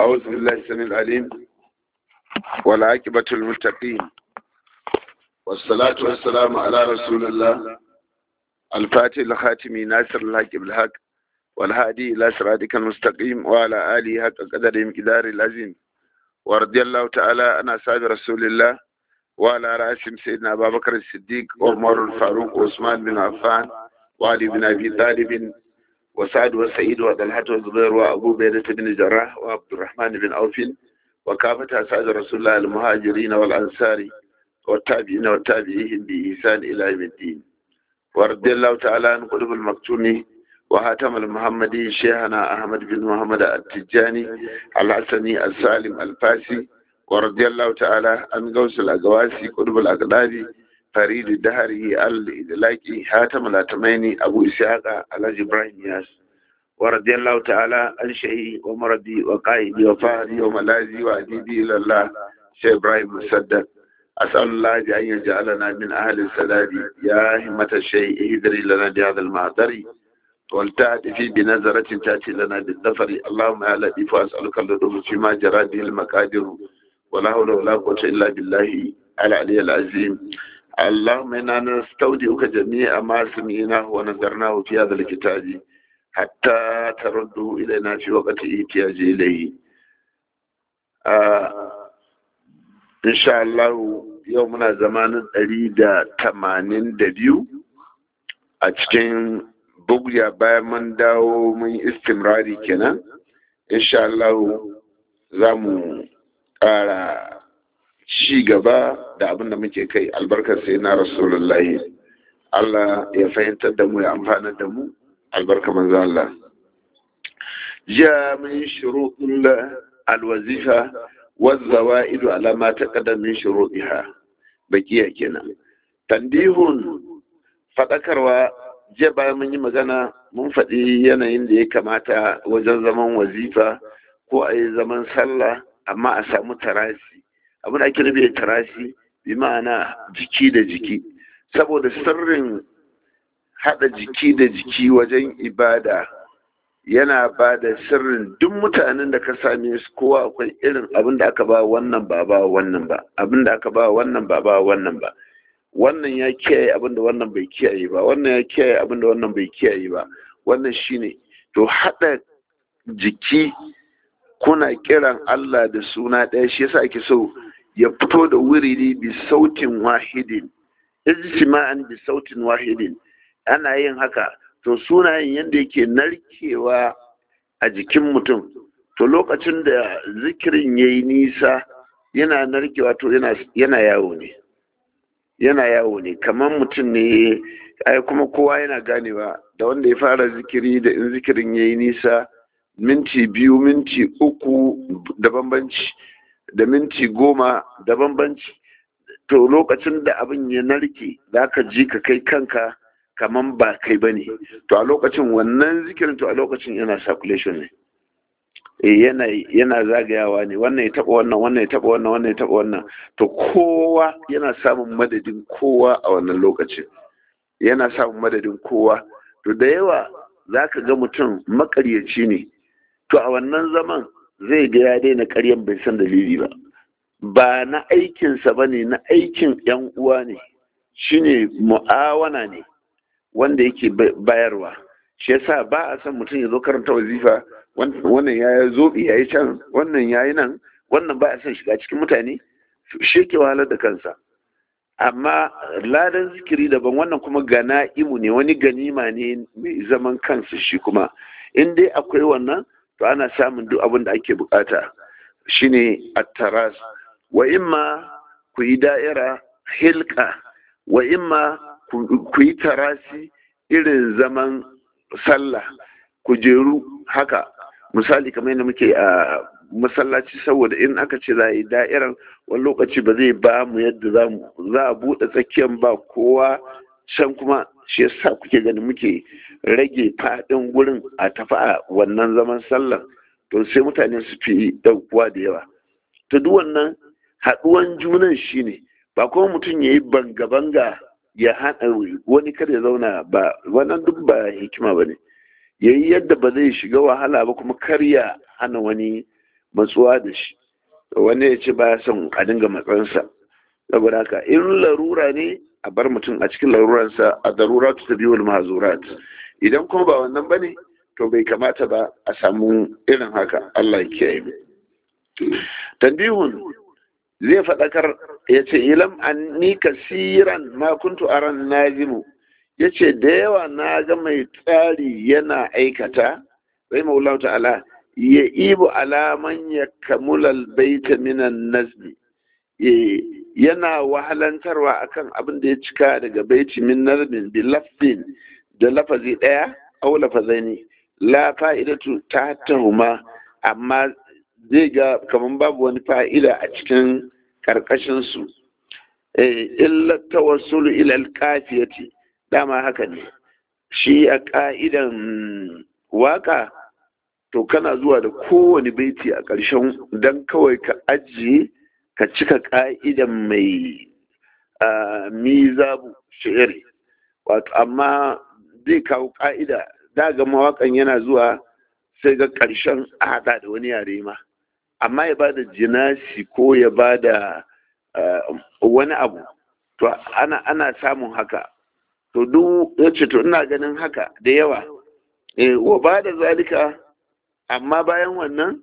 أعوذ بالله السميع العليم والعاقبة المتقين والصلاة والسلام على رسول الله الفاتح الخاتم ناصر الحق بالحق والهادي إلى صراطك المستقيم وعلى آله حق قدر مقدار العظيم ورضي الله تعالى عن أصحاب رسول الله وعلى رأسهم سيدنا أبا بكر الصديق وعمر الفاروق وعثمان بن عفان وعلي بن أبي طالب وسعد وسعيد وطلحة وزبير وأبو بيدة بن جراح وعبد الرحمن بن عوف وكافة أسعد رسول الله المهاجرين والأنصار والتابعين والتابعين بإحسان إلى يوم الدين ورضي الله تعالى عن قلوب المكتوم وهاتم المحمدي شيخنا أحمد بن محمد التجاني الحسني السالم الفاسي ورضي الله تعالى عن غوث الأقواسي قلوب الأقلابي فريد الدهري الإدلاكي حاتم الأتميني أبو إسحاق الحاج إبراهيم ياس ورضي الله تعالى عن شيخي ومرضي وقائدي وفهري وملاذي وأديبي إلى الله شيخ إبراهيم مسدد أسأل الله أن يجعلنا من أهل السداد يا همة الشيء اهدري لنا بهذا المعذر والتأتي في بنظرة تأتي لنا بالظفر اللهم يا لطيف أسألك اللطف فيما جرى به المقادر ولا حول ولا قوة إلا بالله العلي العظيم اللهم إنا نستودعك جميع ما سمعناه ونذرناه في هذا الكتاب حتى ترده إلينا في وقت احتياج إليه آه إن شاء الله يومنا زمان أريد تمانين دبيو أتكين bugya bayan mun dawo mun istimrari kenan insha Allah za mu ƙara ci gaba da abin da muke kai albarkar sai na rasulullahi Allah ya fahimtar da mu ya amfana da mu albarka manzo Allah ja min shuruɗin alwazifa والزوائد على ما تقدم من شروطها bakiya kenan tandihun faɗakarwa jiya bayan mun yi magana mun faɗi yanayin da ya kamata wajen zaman wazifa ko a yi zaman sallah amma a samu tarasi abin da ake nufi da tarasi bi ma'ana jiki da jiki saboda sirrin haɗa jiki da jiki wajen ibada yana ba da sirrin duk mutanen da ka same su kowa akwai irin abin da aka ba wannan ba ba wannan ba abin da aka ba wannan ba ba wannan ba wannan ya kiyaye abin da wannan bai kiyaye ba wannan ya kiyaye abin da wannan bai kiyaye ba wannan shine to haɗa jiki kuna kiran Allah da suna ɗaya shi yasa ake so ya fito da wuriri bi sautin wahidin ijtima'an bi sautin wahidin ana yin haka to sunayen yadda yake narkewa a jikin mutum to lokacin da zikirin ya yi nisa yana narkewa to yana yawo ne yana yawo ne kamar mutum ne ai kuma kowa yana ganewa da wanda ya fara zikiri da in zikirin ya yi nisa minti biyu minti uku da bambanci da minti goma da bambanci to lokacin da abin ya narke za ka ji ka kai kanka kaman ba kai ba ne to a lokacin wannan zikirin to a lokacin yana circulation ne yana yana zagayawa ne wannan ya taba wannan wannan ya taba wannan wannan ya taba wannan to kowa yana samun madadin kowa a wannan lokacin yana samun madadin kowa to da yawa za ka ga mutum makaryaci ne to a wannan zaman zai ga ya daina karyan bai san dalili ba ba na aikinsa ba ne na aikin yan uwa ne shine mu'awana ne wanda yake bayarwa shi yasa ba a san mutum ya zo karanta wazifa wannan ya zo ya yi can wannan ya yi nan wannan ba a san shiga cikin mutane shi ke wahalar da kansa amma ladan zikiri daban wannan kuma gana imu ne wani ganima ne mai zaman kansa shi kuma in dai akwai wannan to ana samun duk abin da ake bukata shine attaras wa imma ku yi da'ira hilka wa imma ku yi tarasi irin zaman sallah ku jeru haka misali kamar yadda muke a masallaci saboda in aka ce za a yi da'irar wani lokaci ba zai ba mu yadda za a buɗe tsakiyar ba kowa can kuma shi yasa kuke ganin muke rage faɗin gurin a tafi a wannan zaman sallah to sai mutane su fi ɗaukuwa da yawa to duk wannan haɗuwan junan shine ba kuma mutum ya yi banga-banga ya hana wani kada ya zauna ba wannan duk ba hikima ba ne ya yi yadda ba zai shiga wahala ba kuma kar ya hana wani matsuwa da shi wani ya ce baya son a dinga matsansa saboda haka in larura ne a bar mutum a cikin laruransa a darura ta biyu mazurat idan kuma ba wannan bane to bai kamata ba a samu irin haka Allah ya kiyaye mu tanbihun zai faɗakar ya ce ilam an ni kasiran ma kuntu aran nazimu ya ce da yawa na ga mai tsari yana aikata rai maulau ta'ala ya ibu alaman ya kamulal baita minan nazmi yana wahalantarwa akan abin da ya cika daga baiti min nazmin bi lafzin da lafazi ɗaya au lafazaini la fa'idatu ta tahuma amma zai ga kamar babu wani fa'ida a cikin ƙarƙashinsu illa tawassulu ila alkafiyati dama haka ne shi a ƙa'idan waka to kana zuwa da kowane baiti a ƙarshen don kawai ka ajiye ka cika ƙa'idan mai mizabu shi'iri wato amma zai kawo ƙa'ida daga mawaƙan yana zuwa sai ga ƙarshen a haɗa da wani yare ma amma ya bada jinasi ko ya bada wani abu to ana ana samun haka to duk ya ce to ina ganin haka da yawa eh wa bada zalika amma bayan wannan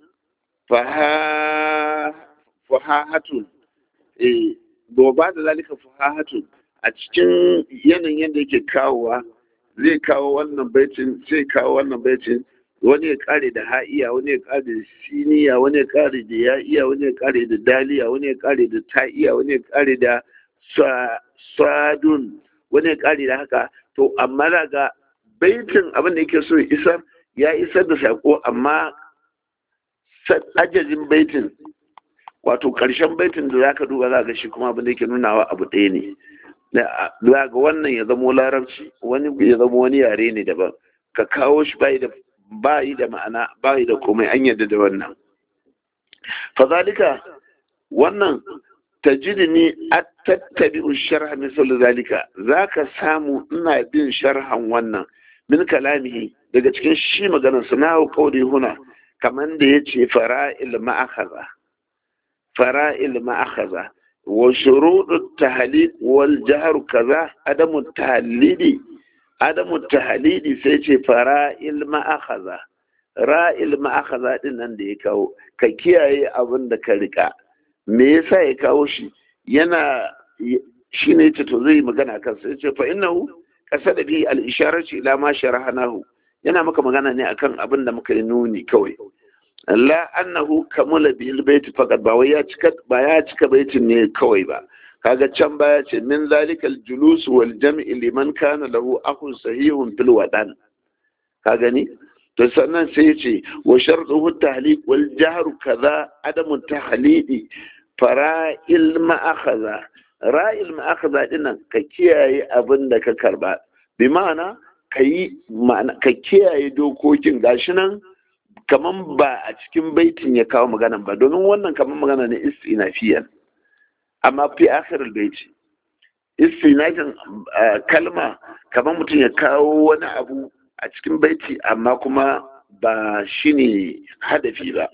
fahahatun eh wa bada zalika fahahatun a cikin yanayin yadda yake kawowa zai kawo wannan baitin zai kawo wannan baitin wani ya kare da ha'iya wani ya kare da siniya wani ya kare da ya'iya wani ya kare da daliya wani ya kare da ta'iya wani ya kare da sadun wani ya kare da haka to amma daga baitin abin da yake so ya isar ya isar da sako amma ajajin baitin wato karshen baitin da zaka duba za ga shi kuma abin da yake nunawa abu ɗaya ne za ga wannan ya zamo larabci wani ya zamo wani yare ne daban ka kawo shi bai da ba yi da ma'ana ba yi da komai an yadda da wannan fazalika wannan tajidni at-tattabi sharha misal zalika zaka samu ina bin sharhan wannan min kalamihi daga cikin shi maganar sa na kauri huna kaman da yace fara'il ma'akhadha fara'il ma'akhadha wa shuruɗu tahliq wal jahr kaza adamu tahlili adamu tahlili sai ce fara'il ma'akhadha ra'il ma'akhadha din nan da ya kawo ka kiyaye abin da ka rika me yasa ya kawo shi yana shi ne ce to zai magana kan sai ce fa innahu qasada bi al isharati ila ma sharahnahu yana maka magana ne akan abin da muka yi nuni kawai la annahu kamula bil bait faqat ba wai ya cika ba ya cika baitin ne kawai ba kaga can baya ce min zalikal julus wal jam'i liman kana lahu akhun sahihun fil wadan ka gani to sannan sai ya ce wa shartuhu tahliq wal jahru kaza adamu tahlidi fara'il ma'akhadha ra'il ma'akhadha dinnan ka kiyaye abin da ka karba bi ma'ana ka yi ka kiyaye dokokin gashi nan kaman ba a cikin baitin ya kawo maganan ba domin wannan kaman magana ne istinafiyan amma fi akhirul baiti istinafin kalma kaman mutum ya kawo wani abu a cikin baiti amma kuma ba shine hadafi ba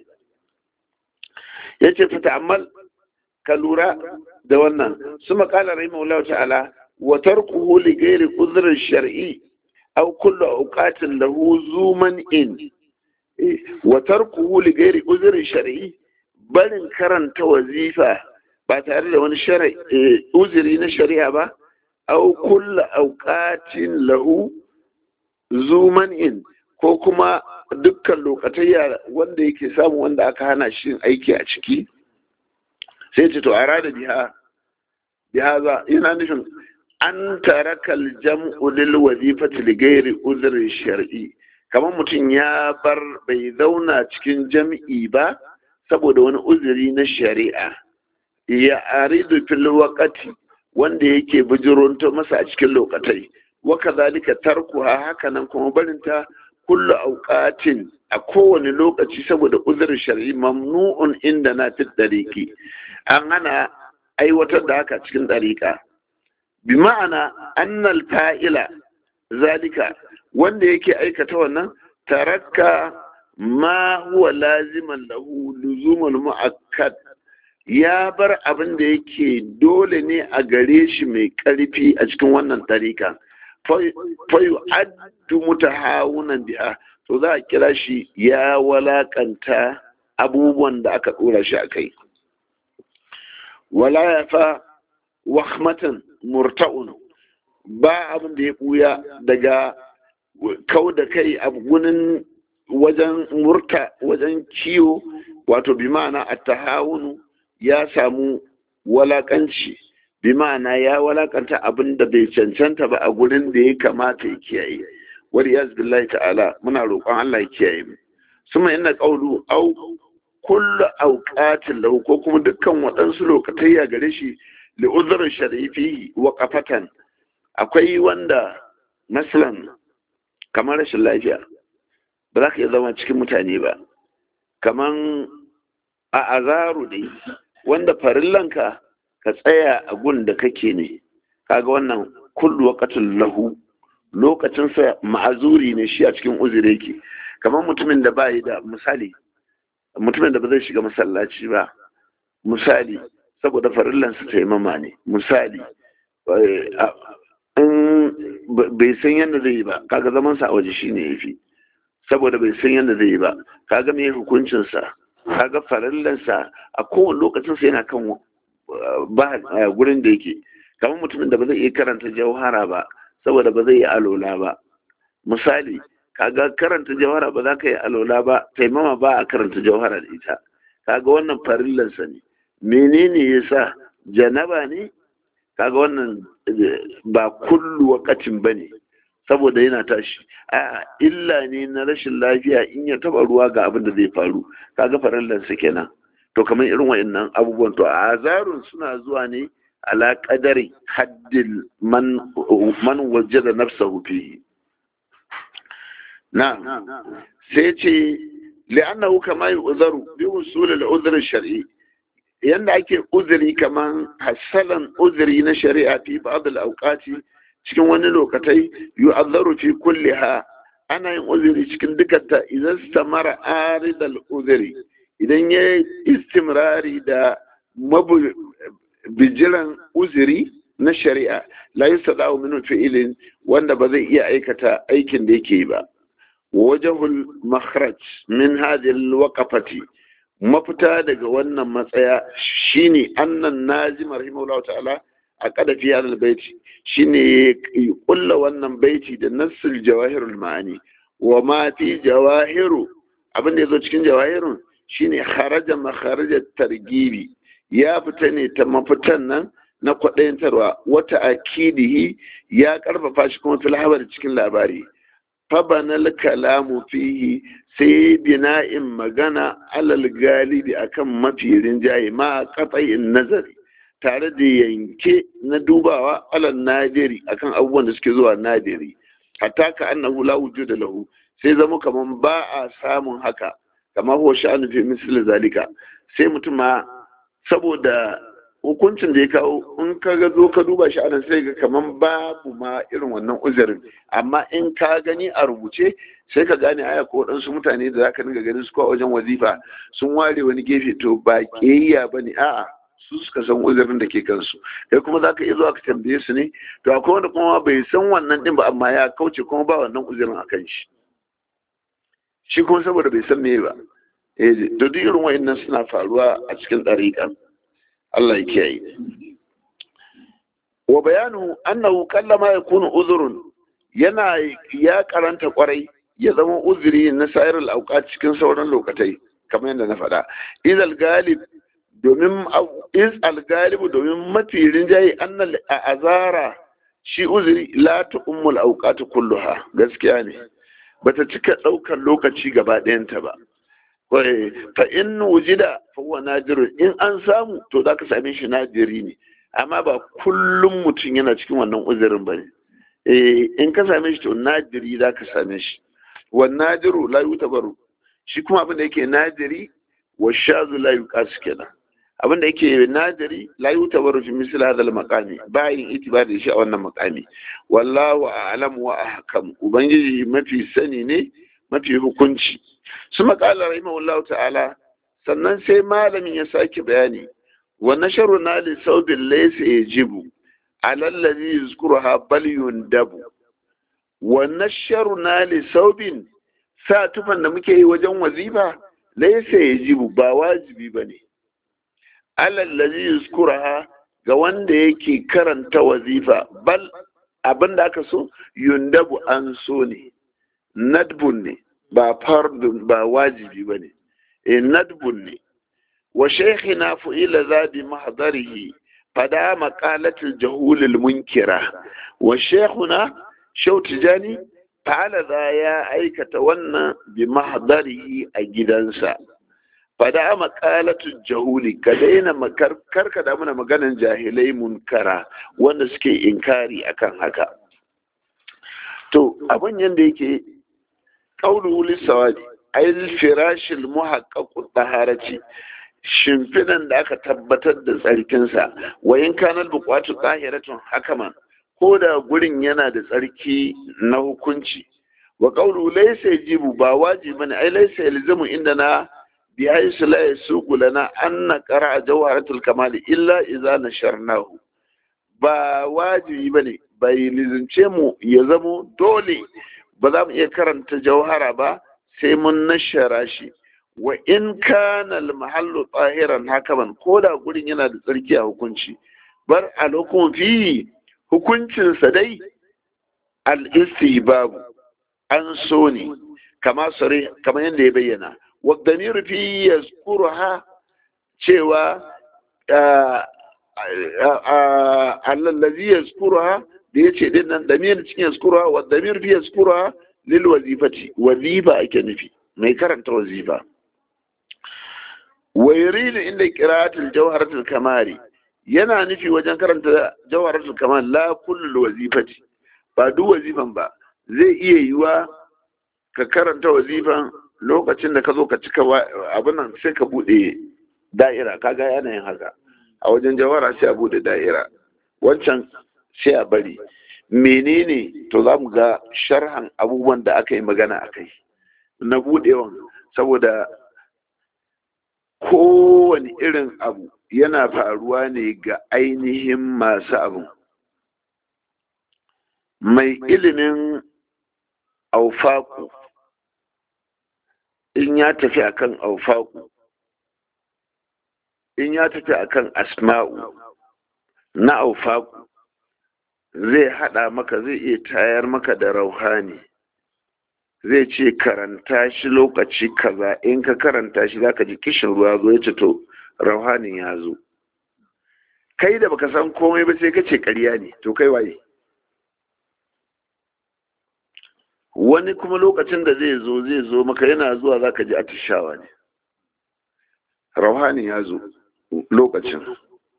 yace fata amal ka lura da wannan su makala rahimahullahu ta'ala wa tarkuhu li ghairi udhrin shar'i aw kullu awqatin lahu zuman in wa tarkuhu li ghairi udhrin shar'i barin karanta wazifa ba tare da wani uzuri na shari'a ba aw kullu awqatin lahu zuman in ko kuma dukkan lokatayya wanda yake samu wanda aka hana shi aiki a ciki sai ce to a rada biha biha za yana nufin an tarakal jam'u lil wazifati li ghairi uzri shar'i kamar mutum ya bar bai zauna cikin jam'i ba saboda wani uzuri na shari'a ya aridu fil waqati wanda yake bijironto masa a cikin lokatai wa kadhalika tarkuha hakanan kuma barinta kullu auqatin a kowane lokaci saboda uzurin shar'i mamnu'un inda na fi dariki an hana aiwatar da haka cikin dariƙa bi ma'ana annal fa'ila zalika wanda yake aikata wannan tarakka ma huwa laziman lahu luzumul mu'akkad ya bar abin da yake dole ne a gare shi mai ƙarfi a cikin wannan tarika fayu addu mutahawunan biha to za a kira shi ya walakanta abubuwan da aka ɗora shi a kai wala ya fa wahmatan murta'un ba abin da ya ɓuya daga kau da kai a gunin wajen murta wajen ciwo wato bi ma'ana attahawunu ya samu walakanci bi ma'ana ya walakanta abin da bai cancanta ba a gurin da ya kamata ya kiyaye wani ya billahi ta'ala muna roƙon Allah ya kiyaye mu suma ina ƙaulu au kullu auqatin lahu ko kuma dukkan waɗansu lokatai ya gare shi li uzrin sharifi wa qafatan akwai wanda masalan kamar rashin lafiya ba za ka iya zama cikin mutane ba kaman a azaru dai wanda farillanka ka tsaya a gun da kake ne kaga wannan kullu waqatul lahu lokacin sa ma'azuri ne shi a cikin uzuri yake kamar mutumin da bai da misali mutumin da ba zai shiga masallaci ba misali saboda farillan sa taimama ne misali in bai san yadda zai yi ba kaga zaman sa a waje shine yafi saboda bai san yadda zai yi ba kaga me hukuncin sa kaga farallansa a kowane lokacin sa yana kan ba gurin da yake kamar mutumin da ba zai iya karanta jauhara ba saboda ba zai yi alola ba misali kaga karanta jauhara ba za ka yi alola ba taimama ba a karanta jauhara da ita kaga wannan farillansa ne menene yasa janaba ne kaga wannan ba kullu wakatin ba ne saboda yana tashi a illa ne na rashin lafiya in ya taba ruwa ga abin da zai faru kaga farallansa kenan to kamar irin wa'annan abubuwan to a azarun suna zuwa ne ala qadari haddil man man wajada nafsahu fihi na sai ce li'annahu kama yu'zaru bi usul al-udhr shari yanda ake uzuri kaman hasalan uzuri na shari'a fi ba'd al-awqati cikin wani lokatai yu'azzaru fi kulliha ana yin uzuri cikin dukanta idan samara aridal uzuri idan ya istimrari da bijiran uzuri na shari'a la yustada'u min fi'ilin wanda ba zai iya aikata aikin da yake ba wajhul makhraj min hadhihi alwaqafati mafita daga wannan matsaya shine annan nazim rahimahullahu ta'ala a kadafi hadal baiti shine ya kulla wannan baiti da nassul jawahirul ma'ani wa ma fi jawahiru abin da yazo cikin jawahirun shine kharaja makharajat targibi ya fita ne ta mafitan nan na kwaɗayantarwa wata akidihi ya karfafa shi kuma fil habar cikin labari fabanal kalamu fihi sai bina'in magana alal galibi akan mafi rinjaye ma qat'in nazari tare da yanke na dubawa alal nadiri akan abubuwan da suke zuwa nadiri hatta ka annahu la wujuda lahu sai zama kaman ba a samun haka kamar huwa sha'anu fi misli zalika sai mutum ma saboda hukuncin da ya kawo in ka ga zo ka duba shi anan sai ga kaman babu ma irin wannan uzurin amma in ka gani a rubuce sai ka gane aya ko waɗansu mutane da zaka dinga ganin su ko wajen wazifa sun ware wani gefe to ba ƙiyayya bane a'a su suka san uzurin da ke kansu kai kuma zaka iya zuwa ka tambaye su ne to akwai wanda kuma bai san wannan din ba amma ya kauce kuma ba wannan uzurin akan shi shi kuma saboda bai san me ba eh to duk irin wa'annan suna faruwa a cikin ɗariƙa Allah ya kiyaye wa bayanu annahu kallama yakunu uzrun yana ya karanta kwarai ya zama uzuri na sayar al cikin sauran lokatai kamar yadda na faɗa izal galib domin iz al galib domin mafi rinjaye annal azara shi uzuri la ta ummul awqat kulluha gaskiya ne bata cika ɗaukar lokaci gaba ɗayanta ba fa in wujida fa huwa nadirun in an samu to za ka same shi nadiri ne amma ba kullum mutum yana cikin wannan uzurin ba ne in ka same shi to nadiri za ka same shi wa nadiru la yutabaru shi kuma abin da yake nadiri wa shazu la yuqasu kenan abin da yake nadiri la yutabaru fi misl hadha al maqami bayin itibari shi a wannan maqami wallahu a'lam wa ahkam ubangiji mafi sani ne mafi hukunci su maƙalar rahimahullahu ta'ala sannan sai malamin ya sake bayani wa nasharu na li saubin laysa yajibu alallazi yuzkuruha bal yundabu wa nasharu na li saubin sa tufan da muke yi wajen wazifa laysa yajibu ba wajibi bane alallazi yuzkuruha ga wanda yake karanta wazifa bal abinda aka so yundabu an so ne nadbun ne ba fardun ba wajibi bane e nadbun ne wa shaykhina fu'ila za bi mahdarihi fada maqalatul jahulil munkira wa shaykhuna shaw tijani fa'ala za ya aikata wannan bi mahdarihi a gidansa fada maqalatul jahuli ka daina karka da muna maganan jahilai munkara wanda suke inkari akan haka to abin yanda yake qauluhu lisawadi ayil firashil muhaqqaqu taharati shimfidan da aka tabbatar da tsarkinsa wa in kanal buqatu tahiratun hakaman ko da gurin yana da tsarki na hukunci wa qawlu laysa yajibu ba wajibi bane ai laysa yalzamu indana bi haythu la yasuqu lana an naqra jawharatul kamal illa idza nasharnahu ba wajibi bane bai lizince mu ya zamo dole ba za mu iya karanta jauhara ba sai mun nashara shi wa in kana al-mahallu tahiran hakaman ko da gurin yana da tsarki a hukunci bar al-hukum fi hukuncin sa dai al-istihbab an so ne kama sare kama yanda ya bayyana wa damir fi yazkuruha cewa allazi yazkuruha da yace din nan damir cikin yazkuruha wa damir fi yazkuruha lil wazifati wazifa ake nufi mai karanta wazifa wa yuridu inda qira'atul jawharatul kamari yana nufi wajen karanta jawharatul kamal la kullu wazifati ba duk wazifan ba zai iya yiwa ka karanta wazifan lokacin da ka zo ka cika abin nan sai ka bude da'ira kaga yanayin haka a wajen jawara sai a bude da'ira wancan sai a bari menene to za mu ga sharhan abubuwan da aka yi magana a kai na budewan saboda kowane irin abu yana faruwa ne ga ainihin masu abu mai ilimin aufaku in ya tafi akan aufaku in ya tafi akan asma'u na aufaku zai hada maka zai iya tayar maka da rauhani zai ce karanta shi lokaci kaza in ka karanta shi zaka ji kishin ruwa zo ya ce to rauhanin ya zo kai da baka san komai ba sai ka ce ƙarya ne to kai waye wani kuma lokacin da zai zo zai zo maka yana zuwa zaka ji atishawa ne rauhanin ya zo lokacin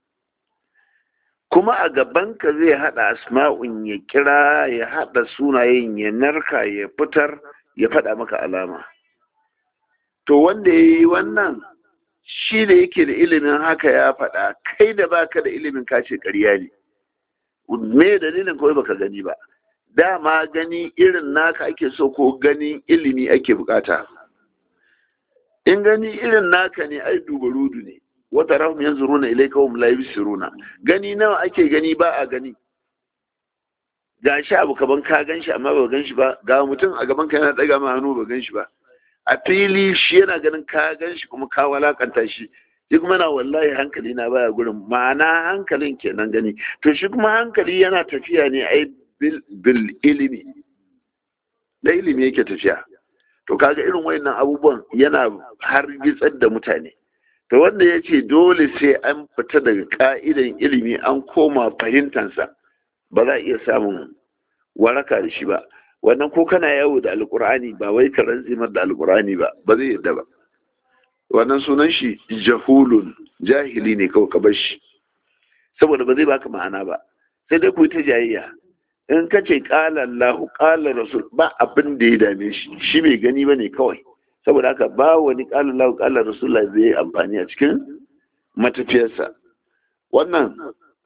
kuma a gabanka zai haɗa asma'un ya kira ya haɗa sunayen ya narka ya fitar ya faɗa maka alama to wanda ya yi wannan shi da yake da ilimin haka ya faɗa kai da baka da ilimin kace ƙarya ne me dalilin kawai baka gani ba dama gani irin naka ake so ko ganin ilimi ake bukata in gani irin naka ne ai dubarudu ne wata rahum yanzuruna ilayka hum la yubsiruna gani nawa ake gani ba a gani ga shi abu kaban ka gan shi amma ba gan shi ba ga mutum a gaban ka yana daga ma hannu ba gan shi ba a fili shi yana ganin ka gan shi kuma ka walakanta shi shi kuma na wallahi hankali na baya gurin ma'ana hankalin kenan gani to shi kuma hankali yana tafiya ne ai bil ilimi da ilimi yake tafiya to kaga irin wayannan abubuwan yana har gitsar da mutane to wanda ya ce dole sai an fita daga ka'idan ilimi an koma fahimtansa ba za a iya samun waraka da shi ba wannan ko kana yawo da alkur'ani ba wai ka ranzimar da alkur'ani ba ba zai yadda ba wannan sunan shi jahulun jahili ne kawai ka bar shi saboda ba zai baka ma'ana ba sai dai ku yi ta jayayya in ka ce ƙala Allah ƙala Rasul ba abin da ya dame shi shi bai gani ba ne kawai saboda haka ba wani ƙala Allah ƙala Rasul zai yi amfani a cikin matafiyarsa wannan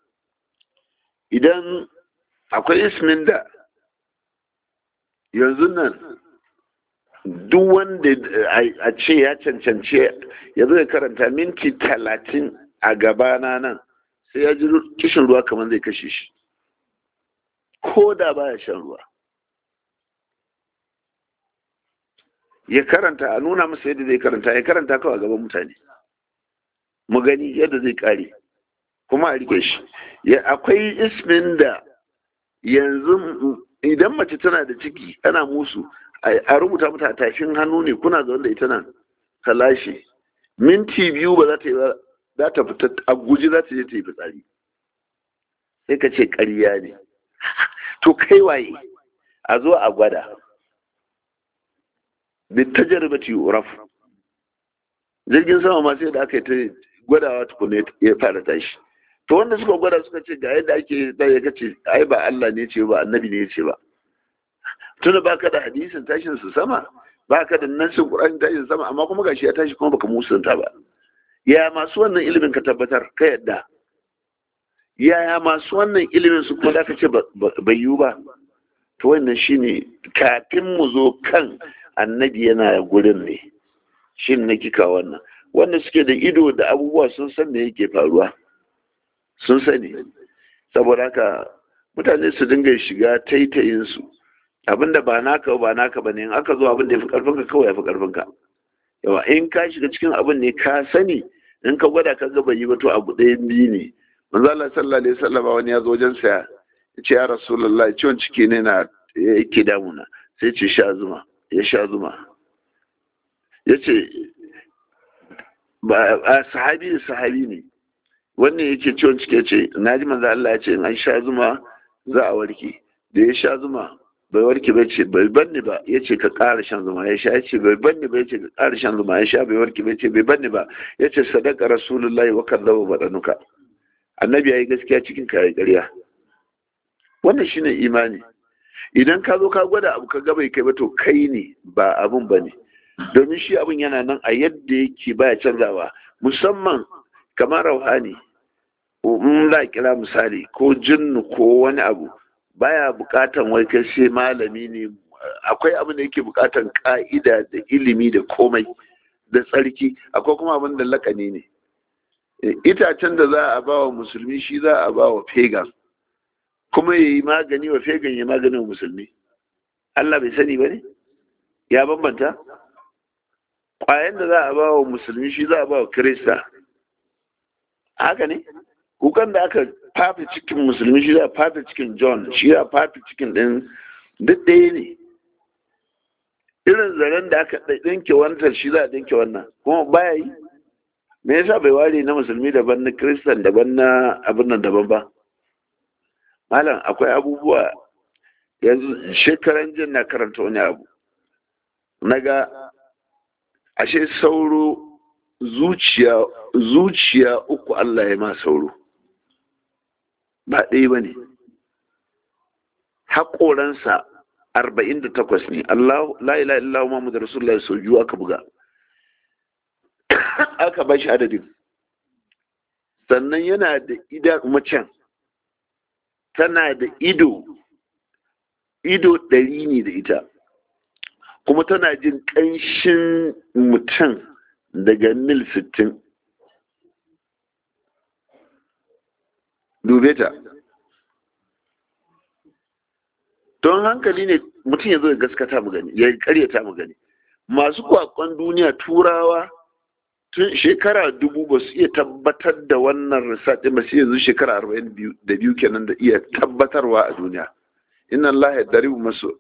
idan akwai ismin da yanzu nan duk wanda a ce ya cancance ya zo ya karanta minti talatin a gabana nan sai ya ji kishin ruwa kamar zai kashe shi ko da baya shan ruwa ya karanta a nuna masa yadda zai karanta ya karanta kawai a gaban mutane mu gani yadda zai kare kuma a rike shi akwai ismin da yanzu idan mace tana da ciki ana musu a rubuta mata a tafin hannu ne kuna zaune da ita nan ta lashe minti biyu ba za ta yi ba za ta fita a guji za ta je ta yi fitsari sai ka ce ƙarya ne to kai waye a zo a gwada ta jarabati uraf jirgin sama ma sai da aka yi ta gwadawa tukune ya fara tashi to wanda suka gwada suka ce ga yadda ake da ya kace ai ba Allah ne ce ba annabi ne ce ba tunda baka da hadisin tashin su sama baka da nasin Qur'ani tashin sama amma kuma gashi ya tashi kuma baka musanta ba ya masu wannan ilimin ka tabbatar ka yadda yaya masu wannan ilimin su kuma da ka ce bai yiwu ba to wannan shine kafin mu zo kan annabi yana gurin ne shin na kika wannan wanda suke da ido da abubuwa sun san me yake faruwa sun sani saboda haka mutane su dinga shiga taitayin su abinda ba naka ba naka bane in aka zo abin da ya fi karfin ka kawai ya fi karfin ka yawa in ka shiga cikin abin ne ka sani in ka gwada ka ga bai yi ba to abu ɗaya biyu ne manzo Allah sallallahu alaihi wasallam wani ya zo wajen sa ya ce ya rasulullahi ciwon ciki ne na yake damuna sai ce sha zuma ya sha zuma ya ce ba sahabi da sahabi ne wannan yake ciwon ciki ce na ji manzo Allah ya ce in an sha zuma za a warke da ya sha zuma bai warke bai ce bai banni ba ya ce ka ƙara shan zuma ya sha ya ce bai banni ba ya ce ka ƙara shan zuma ya sha bai warke bai ce bai banni ba ya ce sadaka rasulullahi wa kallaba badanuka annabi ya yi gaskiya cikin kayan ƙarya wannan shine imani idan ka zo ka gwada abu ka bai kai ba to kai ne ba abun ba ne domin shi abun yana nan a yadda yake baya canzawa musamman kamar rauhani in za kira misali ko jinnu ko wani abu baya bukatan wai kai sai malami ne akwai abin da yake bukatan ka'ida da ilimi da komai da tsarki akwai kuma abin da lakani ne itacen da za a ba wa musulmi shi za a ba wa pagan kuma ya yi magani wa pagan ya magani wa musulmi Allah bai sani ba ne ya bambanta ƙwayan da za a ba wa musulmi shi za a ba wa kirista haka ne kukan da aka fafi cikin musulmi shi za a fafi cikin john shi za a fafi cikin ɗin duk ɗaya ne irin zaren da aka ɗinke wancan shi za a ɗinke wannan kuma baya yi me yasa bai ware na musulmi daban na kiristan daban na abin nan daban ba malam akwai abubuwa yanzu shekaran jin na karanta wani abu na ga ashe sauro zuciya zuciya uku Allah ya ma sauro ba ɗaya ba ne haƙoransa arba'in da takwas ne Allah la ila illa Muhammad Rasulullah sau biyu aka buga aka ba shi adadin sannan yana da ida macen tana da ido ido ɗari ne da ita kuma tana jin ƙanshin mutum daga mil sittin dube ta don hankali ne mutum ya zo ya gaskata mu gani ya karyata mu gani masu kwakwan duniya turawa tun shekara dubu ba su iya tabbatar da wannan research ba su yanzu shekara arba'in da biyu kenan da iya tabbatarwa a duniya inna Allah ya daribu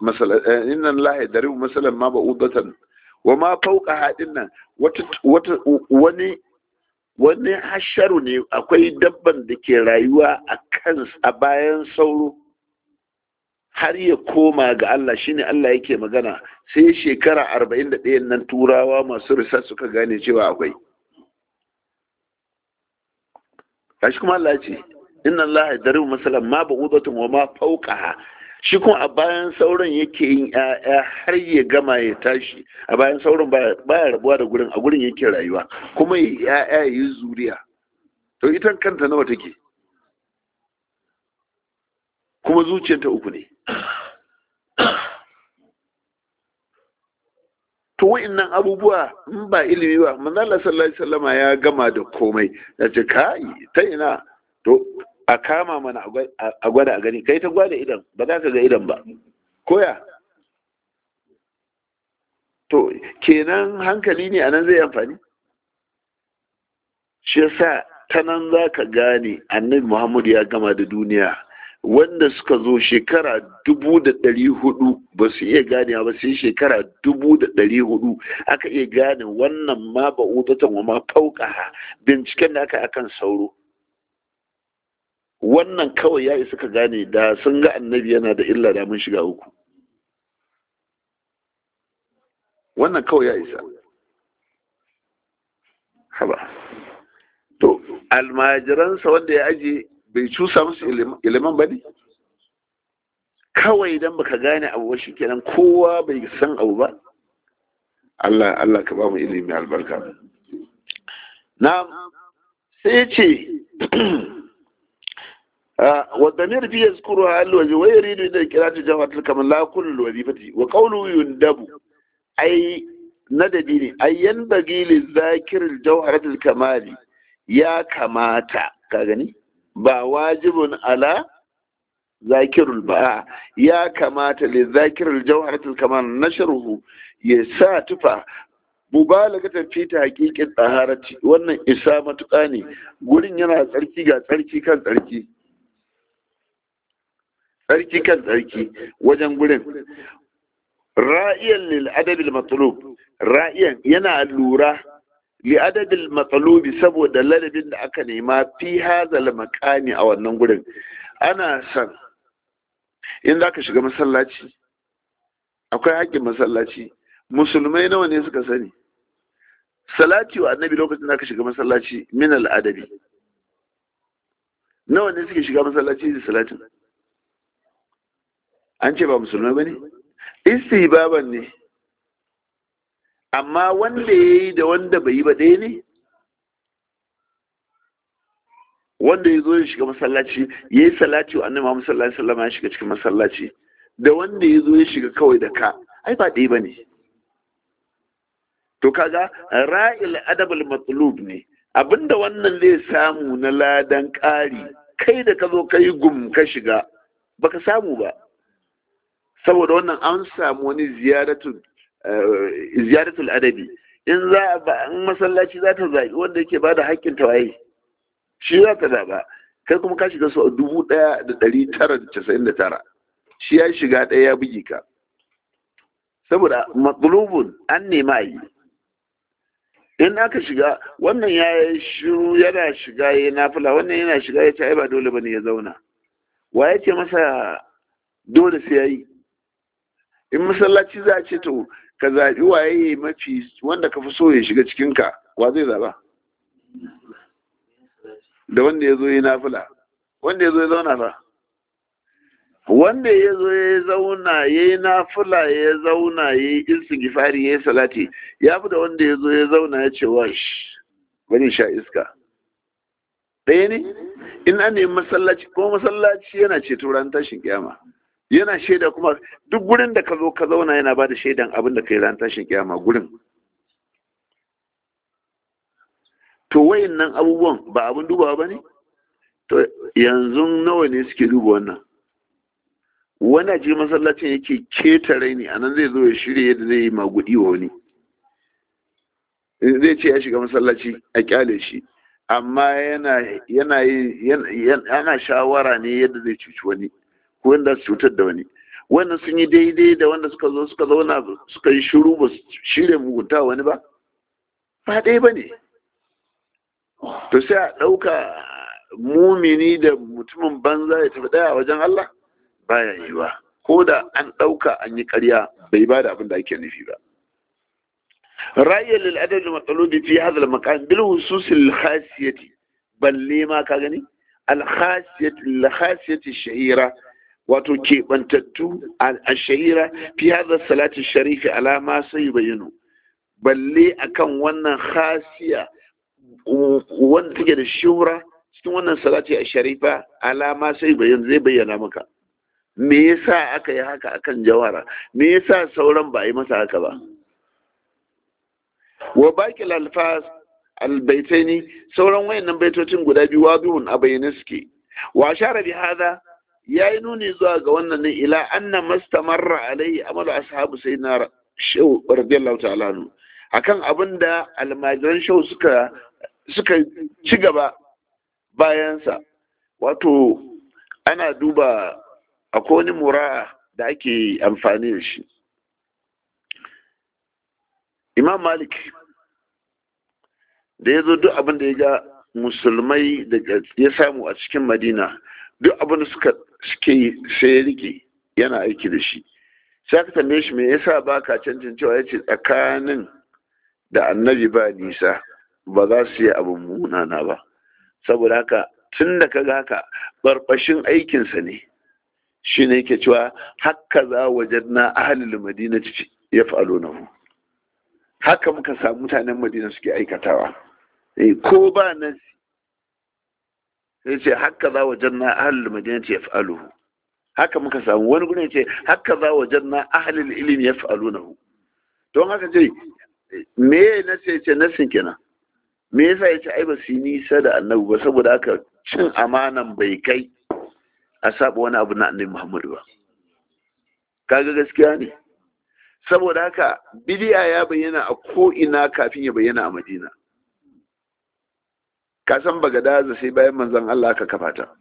masalan ma ba udatan wa ma fauka haɗin nan wani wani hasharu ne akwai dabban da ke rayuwa a kan a bayan sauro har ya koma ga Allah shine Allah yake magana sai shekara arba'in da ɗayan nan turawa masu research suka gane cewa akwai kashi kuma Allah ce inna Allah ya daribu masalan ma ba udatun wa ma fauka shi kuma a bayan sauran yake yin ‘ya'ya har ya gama ya tashi a bayan sauran baya rabuwa da gurin a gurin yake rayuwa kuma ya ‘ya'ya ya yi zuriya to ita kanta nawa take kuma zuciyarta uku ne to wa'annan abubuwa in ba ilimi ba manzo Allah sallallahu alaihi wasallama ya gama da komai ya ce kai ta ina to a kama mana a gwada a gani kai ta gwada idan ba za ka ga idan ba koya to kenan hankali ne anan zai amfani shi yasa ta nan za ka gane annabi muhammadu ya gama da duniya wanda suka zo shekara dubu da ɗari hudu ba su iya gane ba sai shekara dubu da ɗari hudu aka iya gane wannan ma ba udatan wa ma fauka binciken da aka akan sauro wannan kawai ya isa ka gane da sun ga annabi yana da illa da mun shiga uku wannan kawai ya isa haba to almajiransa wanda ya aje bai cusa musu iliman ba ne kawai idan baka gane abu shi kenan kowa bai san abu ba Allah Allah ka ba mu ilimi albarka na sai ce والضمير فيه يذكرها الوجه ويريد إذا قراءة جوهرة كما لا كل الوظيفة وقوله يندب أي ندبي أي ينبغي للذاكر الجوهرة الكمال يا كماتا كاغني با واجب على ذاكر الباء يا كماتا للذاكر الجوهرة الكمال نشره يسا تفا mubalagatan fi ta hakikin tsaharati wannan isa matuƙa ne gurin yana tsarki ga tsarki kan tsarki tsarki kan tsarki wajen gurin ra'iyan lil adabil matlub ra'iyan yana lura li adabil matlubi saboda ladabin da aka nema fi hazal makami a wannan gurin ana san in za ka shiga masallaci akwai haƙƙin masallaci musulmai nawa ne suka sani salati wa annabi lokacin da aka shiga masallaci min al'adabi nawa ne suke shiga masallaci da salatin an ce ba musulmai ba ne istihbaban ne amma wanda ya yi da wanda bai yi ba ɗaya ne wanda ya zo ya shiga masallaci ya yi salati wa annabi Muhammad sallallahu alaihi wasallam ya shiga cikin masallaci da wanda ya zo ya shiga kawai da ka ai ba ɗaya ba ne to kaga ra'il adabul matlub ne abinda wannan zai samu na ladan ƙari kai da ka zo ka yi gum ka shiga baka samu ba saboda wannan an samu wani ziyaratul ziyaratul adabi in za a in masallaci za ta zaɓi wanda yake ba da haƙƙin tawaye shi za ta zaɓa kai kuma ka shiga sau dubu ɗaya da ɗari tara da casa'in da tara shi ya shiga ɗaya ya bugi ka saboda matsalubun an nema a yi in aka shiga wannan ya shiru yana shiga ya nafila wannan yana shiga ya ce ai ba dole bane ya zauna wa ya ce masa dole sai ya yi in masallaci za a ce to ka zaɓi waye mafi wanda ka fi so ya shiga cikinka wa zai zaɓa da wanda ya zo ya nafila wanda ya zo ya zauna ba wanda ya zo ya zauna ya yi nafila ya zauna ya yi istighfari ya yi salati ya fi da wanda ya zo ya zauna ya ce wash bari sha iska ɗaya ne in an nemi masallaci ko masallaci yana ceto ran tashin kiyama yana shaida kuma duk gurin da ka zo ka zauna yana ba da shaidan abin da ka yi ran tashin kiyama gurin to wayan nan abubuwan ba abin dubawa ba ne to yanzu nawa ne suke duba wannan wani a cikin masallacin yake keta raini a nan zai zo ya shirya yadda zai yi magudi wa wani zai ce ya shiga masallaci a kyale shi amma yana yana yana shawara ne yadda zai cuci wani ko yadda su cutar da wani wannan sun yi daidai da wanda suka zo suka zauna suka yi shiru ba su shirya mugunta wani ba ba ɗaya ba ne to sai a ɗauka mumini da mutumin banza ya tafi ɗaya wajen Allah baya yi ba ko da an ɗauka an yi ƙarya bai ba da abin da ake nufi ba ra'ayi lil adad al matlubi fi hadha al maqam bil husus al khasiyati balle ma ka gani al khasiyati al khasiyati shahira wato keɓantattu al shahira fi hadha salati sharifi ala ma sai bayinu balle akan wannan khasiya wanda take da shura cikin wannan salati a sharifa alama sai bayan zai bayyana maka me yasa aka yi haka akan jawara me yasa sauran ba a yi masa haka ba wa baqil alfaz albaitaini sauran wayannan baitocin guda biyu wadihun a bayyane suke wa ashara bi hada yayi nuni zuwa ga wannan ne ila anna mastamarra alaihi amalu ashabu sayyidina shaw radiyallahu ta'ala anhu akan abinda almajiran shaw suka suka ci gaba bayansa wato ana duba akwai wani mura da ake amfani da shi imam malik da ya zo duk abin da ya ga musulmai da ya samu a cikin madina duk abin da suka suke sai ya rike yana aiki da shi sai aka tambaye shi me yasa ba ka cancin cewa ya ce tsakanin da annabi ba nisa ba za su yi abin munana ba saboda haka tun da ka ga haka barbashin aikinsa ne shi ne yake cewa haka za wajen na ahalil madina ya falo na mu haka muka samu mutanen madina suke aikatawa ko ba nan sai ce haka za wajen na ahalil madina ya falo haka muka samu wani gudun ce haka za wajen na ahalil ilimi ya falo na don haka ce me na ce ce nasin kenan me yasa ya ce ai ba su yi nisa da annabi ba saboda haka cin amanan bai kai a saba wani abu na annabi muhammadu ba kaga gaskiya ne saboda haka bidiya ya bayyana a ko'ina kafin ya bayyana a madina ka san bagadaza sai bayan manzon Allah ka kafa ta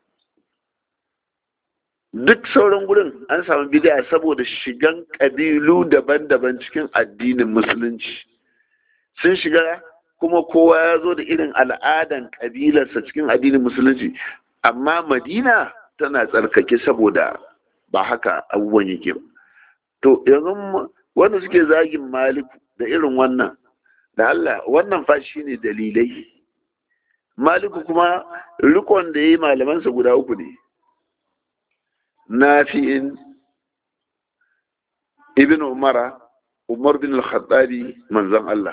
duk sauran gurin an samu bidiya saboda shigan ƙabilu daban-daban cikin addinin musulunci sun shiga kuma kowa ya zo da irin al'adan ƙabilarsa cikin addinin musulunci amma madina tana tsarkake saboda ba haka abubuwan yake ba to yanzu wanda suke zagin maliku da irin wannan da Allah wannan fa shi ne dalilai maliku kuma rikon da ya yi malamansa guda uku ne nafi'in ibn umara umar bin al-khattabi manzon Allah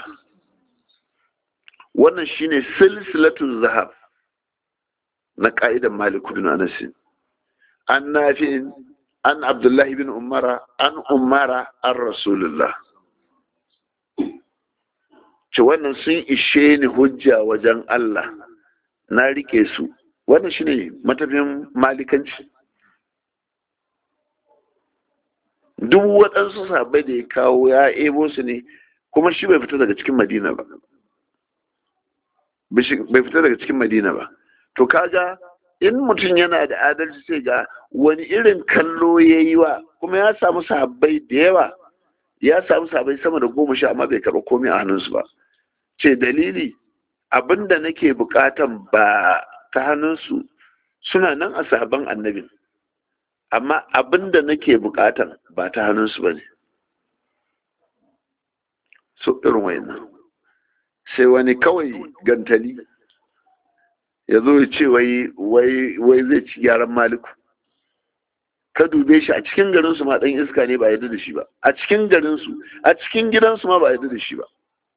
wannan shine silsilatul zahab na ka'idan maliku bin anas an nafi'in an abdullahi bin umara an umara an rasulullah ce wannan sun ishe ni hujja wajen Allah na rike su wannan shine matafin malikanci duk waɗansu sabai da ya kawo ya ebo su ne kuma shi bai fita daga cikin madina ba bai fita daga cikin madina ba to kaga in mutum yana da adalci sai ga wani irin kallo ya yi wa kuma ya samu sahabbai da yawa ya samu sahabbai sama da goma sha amma bai karɓa komai a hannunsu ba ce dalili abinda nake bukatan ba ta hannunsu suna nan a sahabban annabin amma abinda nake bukatan ba ta hannunsu ba ne so irin wayannan sai wani kawai gantali ya zo ya ce wai zai ci gyaran maliku ka dube shi a cikin garinsu ma ɗan iska ne ba yadda da shi ba a cikin garinsu a cikin gidansu ma ba yadda da shi ba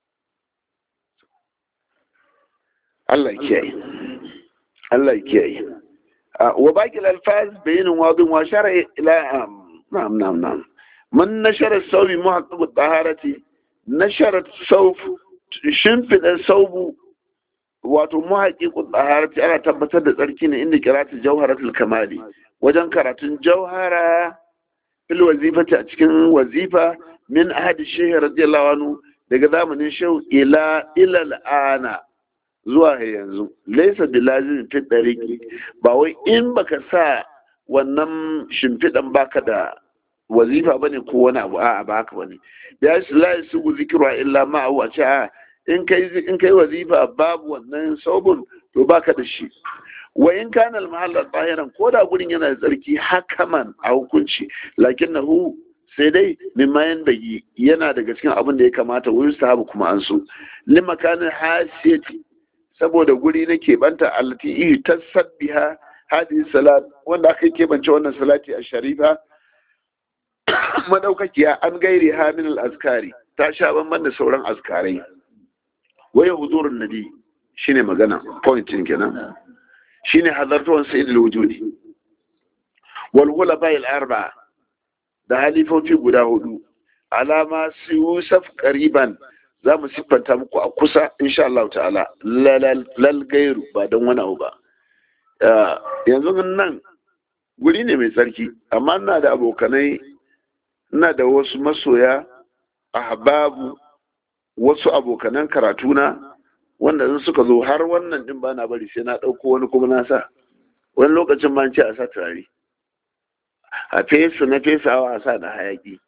Allah kiyaye Allah kiyaye wa baqi al-alfaz bayin wadin wa shara ila na'am na'am na'am man nashara sawbi muhaqqiq at-taharati nashara sawf shimfida sawbu wato muhaqqiq at-taharati ana tabbatar da tsarki ne inda qira'atu jawharatul kamali wajen karatun jawhara fil wazifati a cikin wazifa min ahadi shehu radiyallahu anhu daga zamanin shehu ila ila al'ana zuwa yanzu laisa bilazin fi dariki ba wai in baka sa wannan shimfiɗan baka da wazifa bane ko wani abu a'a ba haka bane ya shi la su zikra illa ma a ce a in kai in kai wazifa babu wannan saubun to baka da shi wa in kana al-mahalla tahiran ko da gurin yana da tsarki hakaman a hukunci lakinnahu sai dai mimma bagi yana daga cikin abin da ya kamata wurin sahabu kuma an so limakanin hasiyati saboda guri na keɓanta allati ihi ta sabbiha hadhihi salat wanda aka keɓance wannan salati a sharifa madaukakiya an gairi ha min al-azkari ta sha banban da sauran azkarai waya huzurun nabi shine magana point din kenan shine hadartuwan sayyidul wujudi wal khulafa al-arba'a da halifofi guda hudu alama su yusuf qariban za mu siffanta muku a kusa insha Allah ta'ala lal gairu ba don wani abu ba yanzu nan guri ne mai tsarki amma ina da abokanai ina da wasu masoya ahbabu wasu abokanan karatuna wanda in suka zo har wannan din ba na bari sai na ɗauko wani kuma na sa wani lokacin ma ce a sa turare a fesa na fesawa a sa da hayaki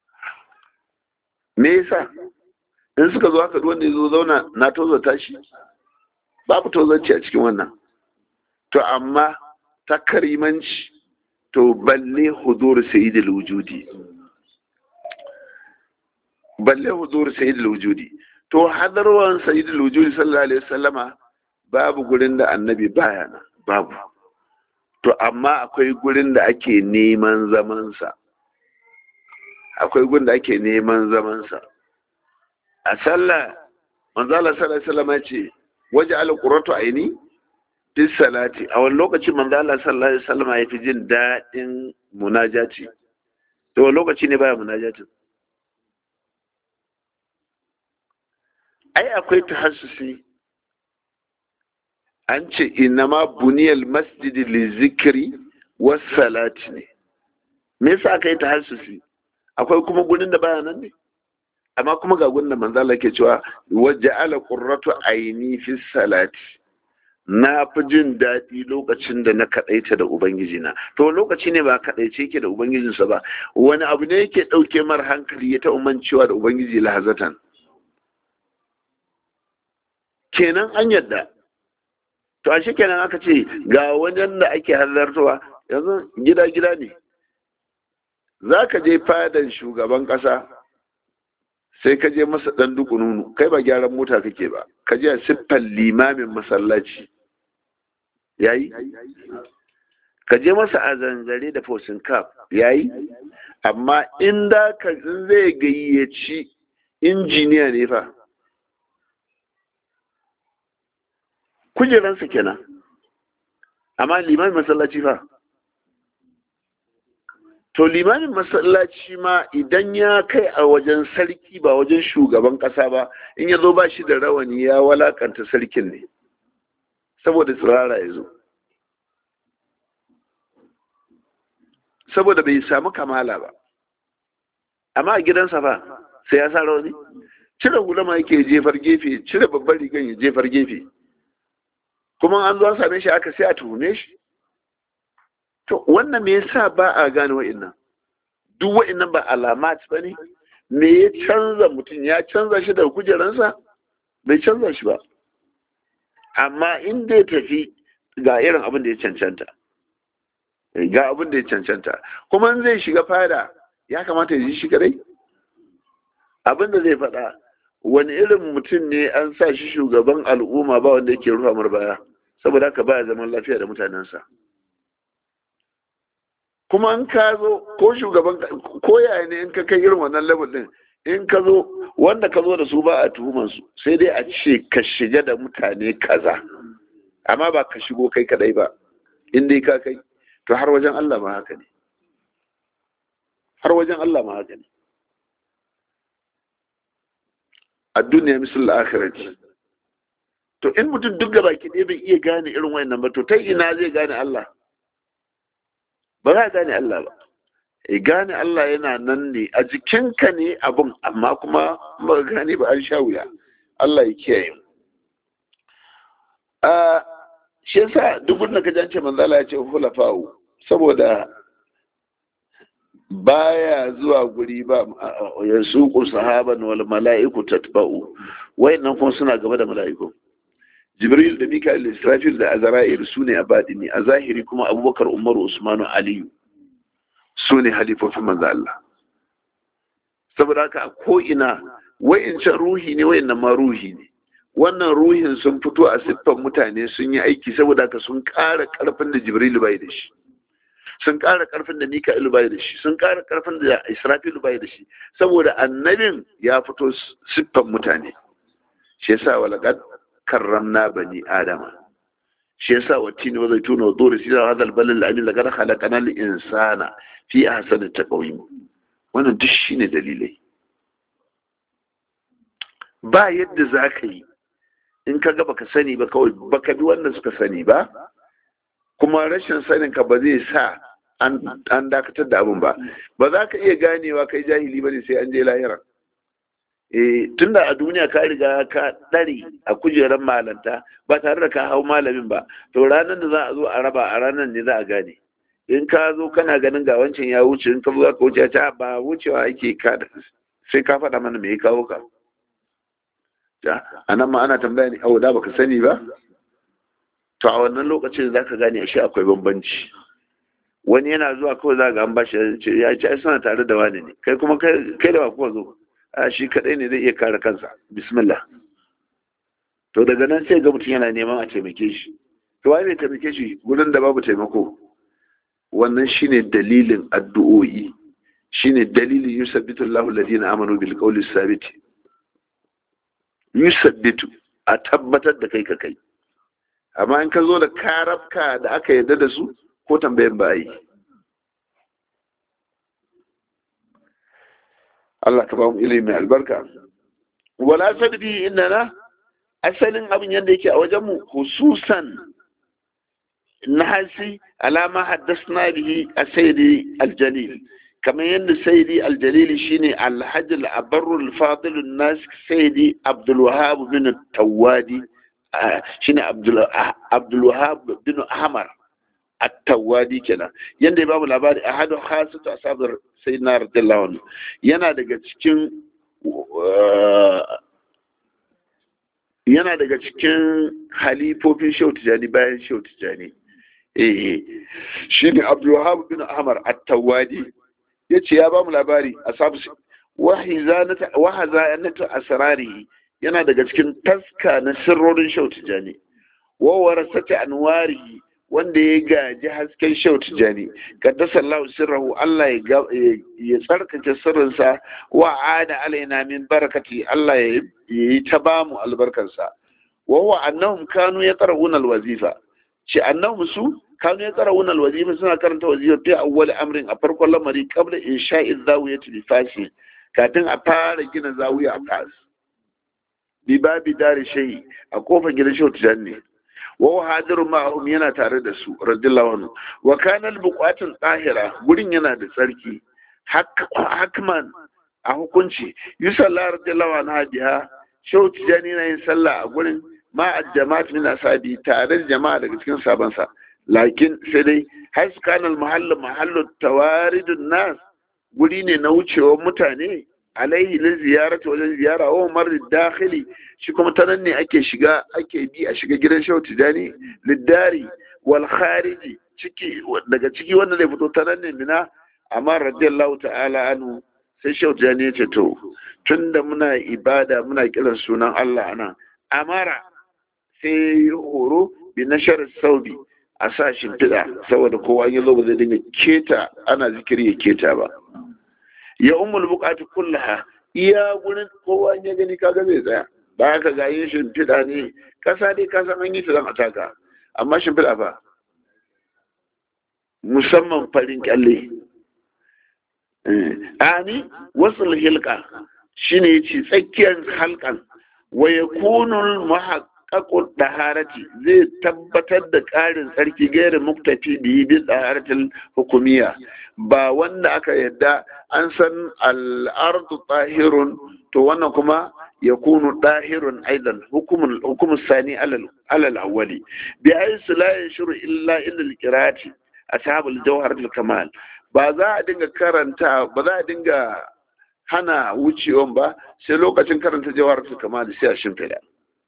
me yasa in suka zo haka wanda ya zo zauna na tozata shi babu tozarci a cikin wannan to amma ta karimanci to balle hudur sayyidul wujudi balle hudur sayyidul wujudi to hadarwan sayyidul wujudi sallallahu alaihi wasallama babu gurin da annabi baya na babu to amma akwai gurin da ake neman zamansa akwai gurin da ake neman zamansa a sallah manzala sallallahu alaihi wasallama ce waje alquratu aini bis salati a wani lokacin manzala sallallahu alaihi wasallama ya fi jin daɗin munajati to wani lokaci ne baya munajatin ai akwai tahassusi an ce inama buniyal masjidi li zikri was salati ne me yasa aka yi tahassusi akwai kuma gurin da baya nan ne amma kuma ga gurin da manzo Allah ke cewa waja'ala qurratu aini fi salati na fi jin daɗi lokacin da na kaɗaita da ubangiji na to lokaci ne ba kaɗaice yake da ubangijinsa ba wani abu ne yake ɗauke mar hankali ya taɓa mancewa da ubangiji lahazatan kenan an yadda to a kenan aka ce ga wajen da ake halartowa yanzu gida-gida ne za ka je fadan shugaban ƙasa sai ka je masa ɗan dukununu kai ba gyaran mota kake ba ka je a siffar limamin masallaci yayi ka je masa a zanzare da fosin kaf yayi amma in da ka zai gayyaci injiniya ne fa kujeransa kenan amma limamin masallaci fa to limamin masallaci ma idan ya kai a wajen sarki ba wajen shugaban kasa ba in ya zo ba shi da rawani ya walakanta sarkin ne saboda tsirara ya zo saboda bai samu kamala ba amma a gidansa fa sai ya sa rawani cire hulama yake jefar gefe cire babban rigan ya jefar gefe kuma an zo an same shi aka sai a tuhume shi to wannan me yasa ba a gane wa'annan duk wa'annan ba alamat ba ne me ya canza mutum ya canza shi daga kujeransa bai canza shi ba amma in ya tafi ga irin abin da ya cancanta ga abin da ya cancanta kuma in zai shiga fada ya kamata ya ji shi kadai abin da zai faɗa wani irin mutum ne an sa shi shugaban al'umma ba wanda yake rufa mar baya saboda haka baya zaman lafiya da mutanensa kuma in ka zo ko shugaban ko yaya ne in ka kai irin wannan level din in ka zo wanda ka zo da su ba a tuhuman su sai dai a ce ka shiga da mutane kaza amma ba ka shigo kai kadai ba in dai ka kai to har wajen Allah ma haka ne har wajen Allah ma haka ne a duniya misal akhirati to in mutum duk gaba ki bai iya gane irin wayannan ba to ta ina zai gane Allah ba za a gane Allah ba e gane Allah yana nan ne a jikinka ne abun amma kuma ba gane ba an sha wuya Allah ya kiyaye mu a shi yasa duk wanda ka jance manzala ya ce hulafa'u saboda baya zuwa guri ba ya suku sahaban wal mala'iku tatba'u wayannan kuma suna gaba da mala'iku jibril da mika'il da israfil da azra'il su ne a baɗini a zahiri kuma abubakar umaru usmanu aliyu su ne halifofin manzo Allah saboda haka a ko'ina wa'incan ruhi ne wa'innan ma ruhi ne wannan ruhin sun fito a siffan mutane sun yi aiki saboda haka sun ƙara ƙarfin da jibril bai da shi sun ƙara ƙarfin da mika'il bai da shi sun ƙara ƙarfin da israfil bai da shi saboda annabin ya fito siffan mutane shi yasa walaqad karramna bani adama shi yasa watini wa zaituna wa duri sira hada albalal amin laqad khalaqana al-insana fi ahsani taqwim wannan duk shine dalilai ba yadda za ka yi in ka ga baka sani ba kawai baka bi wanda suka sani ba kuma rashin sanin ka ba zai sa an dakatar da abin ba ba za ka iya ganewa kai jahili ba ne sai an je lahira eh tunda a duniya ka riga ka ɗare a kujerar malanta ba tare da ka hau malamin ba to ranar da za a zo a raba a ranar ne za a gane in ka zo kana ganin ga wancan ya wuce in ka zo ka wuce ta ba wucewa ake ka sai ka faɗa mana me ya kawo ka a nan ma ana tambaya ne awo da baka sani ba to a wannan lokacin za ka gane ashe akwai bambanci wani yana zuwa kawai za ga an bashi ya ce ai suna tare da wani ne kai kuma kai da ba kuma zo a shi kadai ne zai iya kare kansa bismillah to daga nan sai ga mutum yana neman a taimake shi to wai bai taimake shi gurin da babu taimako wannan shine dalilin addu'o'i shine dalilin yusabbitu Allahu alladhina amanu bil qawli sabit yusabbitu a tabbatar da kai ka kai amma in ka zo da karabka da aka yarda da su ko tambayan ba yi Allah ka ba mu ilimi albarka wala sadbi innana asalin abin yadda yake a wajen mu hususan nahasi alama haddasna bihi as-sayyidi al-jalil kamar yadda sayyidi al-jalil shine al-hajj al-abarru al-fadil an-nas sayyidi abdul wahhab bin tawadi shine abdul abdul wahhab bin ahmar at-tawadi kenan yanda ya bamu labari ahadu khasatu asabar sayyidina radiyallahu anhu yana daga cikin yana daga cikin halifofin shehu tijani bayan shehu tijani eh shine abdul wahhab bin ahmar at-tawadi yace ya bamu labari asabu wahizanata wahazanata asrarihi yana daga cikin taska na sirrorin shehu tijani wa warasata anwarihi wanda ya gaji hasken shau tijani kaddasa Allah sirrahu Allah ya tsarkake sirrinsa wa ada alaina min barakati Allah ya yi ta bamu albarkarsa wa huwa annahum kanu yaqra'una alwazifa ce annahum su kanu yaqra'una alwazifa suna karanta wazifa fi awwal amrin a farkon lamari qabla insha'i zawiyati bi fasi kafin a fara gina zawiya a fas bi babi dari shayi a kofar gidan shau tijani ne wa hadiru ma'ahum yana tare da su radiyallahu anhu wa kana al-buqatul tahira gurin yana da tsarki hakman a hukunci yusalla radiyallahu anha biha shau tijani na yin sallah a gurin ma jama'at min asabi tare da jama'a daga cikin sabansa lakin sai dai har su kana al-mahallu mahallu tawaridun nas guri ne na wucewar mutane alaihi lil ziyarati wajen ziyara wa marid dakhili shi kuma ta nan ne ake shiga ake bi a shiga gidan shehu tijani liddari wal khariji ciki daga ciki wanda zai fito ta nan ne mina amma radiyallahu ta'ala anhu sai shehu tijani ya ce to tunda muna ibada muna kiran sunan Allah ana amara sai horo bi nashar saubi a sa shimfiɗa saboda kowa ya zo ba zai dinga keta ana zikiri ya keta ba ya umul bukatu kullaha iya gurin kowa ya gani kaga zai tsaya ba ka ga yin shimfiɗa ne kasa dai ka san an yi ta zan ataka amma shimfiɗa ba musamman farin kyalle ani wasu hilka shine yace tsakiyar halkan wa yakunu muhaqqaqu daharati zai tabbatar da ƙarin tsarki gairin muktafi biyi bi daharatul hukumiyya ba wanda aka yadda an san al'ardu tahirun to wannan kuma ya kunu tahirun aidan hukumun sani alal awwali bi aisu la yashuru illa illa alqirati ashabul jawhar kamal ba za a dinga karanta ba za a dinga hana wucewan ba sai lokacin karanta jawhar kamal sai a shimfida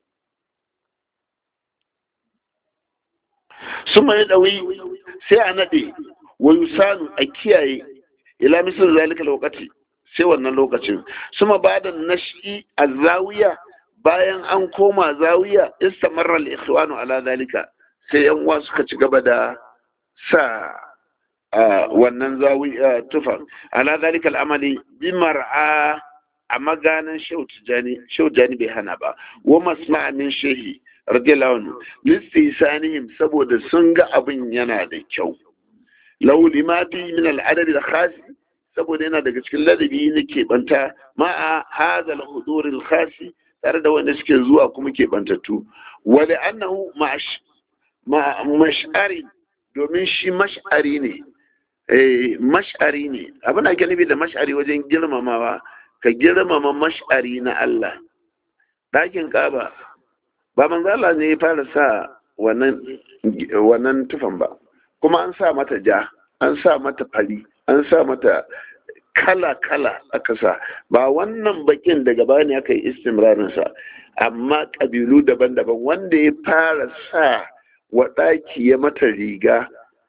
su mai ɗawi sai a naɗe wa yusanu a kiyaye ila misal zalika lokaci sai wannan lokacin suma bada nashi a zawiya bayan an koma zawiya istamarra al-ikhwanu ala zalika sai yan uwa suka ci gaba da sa wannan zawiya tufa ala zalika al-amali bi mar'a a maganin shautijani bai hana ba wa masma'a min shehi radiyallahu anhu listisanihim saboda sun ga abin yana da kyau lau lima fi min al'adadi da khasi saboda yana daga cikin ladabi na keɓanta ma'a hadha al-hudur al-khasi tare da wanda suke zuwa kuma ke bantattu wale annahu mash'ari domin shi mash'ari ne mash'ari ne abin da ake nufi da mash'ari wajen girmamawa ka girmama mash'ari na Allah ɗakin ƙaba ba manzo Allah ne ya fara sa wannan tufan ba kuma an sa mata ja an sa mata fari an sa mata kala-kala aka sa ba wannan bakin daga baya ne aka yi istimrarinsa amma ƙabilu daban-daban wanda ya fara sa wa ɗaki ya mata riga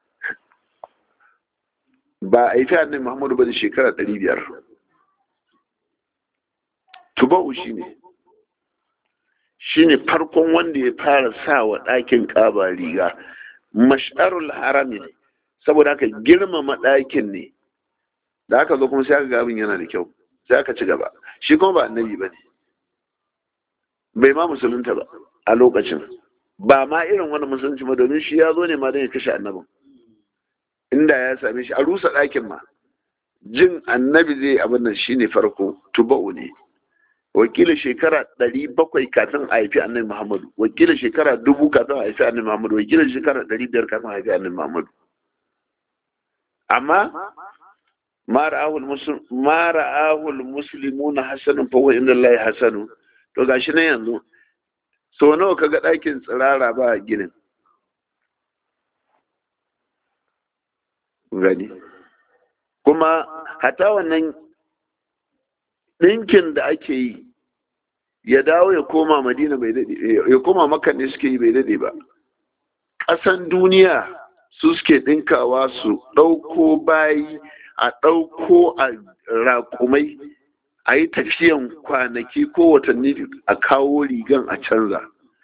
ba a yi fi annabi muhammadu ba da shekara ɗari biyar tuba'u shi ne shi ne farkon wanda ya fara sa wa ɗakin ƙaba riga mash'arul harami ne saboda haka girmama ɗakin ne da aka zo kuma sai aka ga abin yana da kyau sai aka ci gaba shi kuma ba annabi ba ne bai ma musulunta ba a lokacin ba ma irin wani musulunci ba domin shi ya zo ne ma don ya kashe annabin inda ya same shi a rusa ɗakin ma jin annabi zai abin nan shine farko tuba'u ne wakilin shekara ɗari bakwai kafin a haifi annabi muhammadu wakilin shekara dubu kafin a haifi annabi muhammadu wakilin shekara ɗari biyar kafin a haifi annabi muhammadu amma ma ra'ahul muslimu na hasanun fawo inda Allah hasanu to gashi na yanzu so nawa kaga ɗakin tsirara ba ginin gani kuma hata wannan ɗinkin da ake yi ya dawo ya koma madina bai daɗe ya koma makan ne suke yi bai daɗe ba ƙasan duniya su suke ɗinkawa su ɗauko bayi a ɗauko a raƙumai a yi tafiyan kwanaki ko watanni a kawo rigan a canza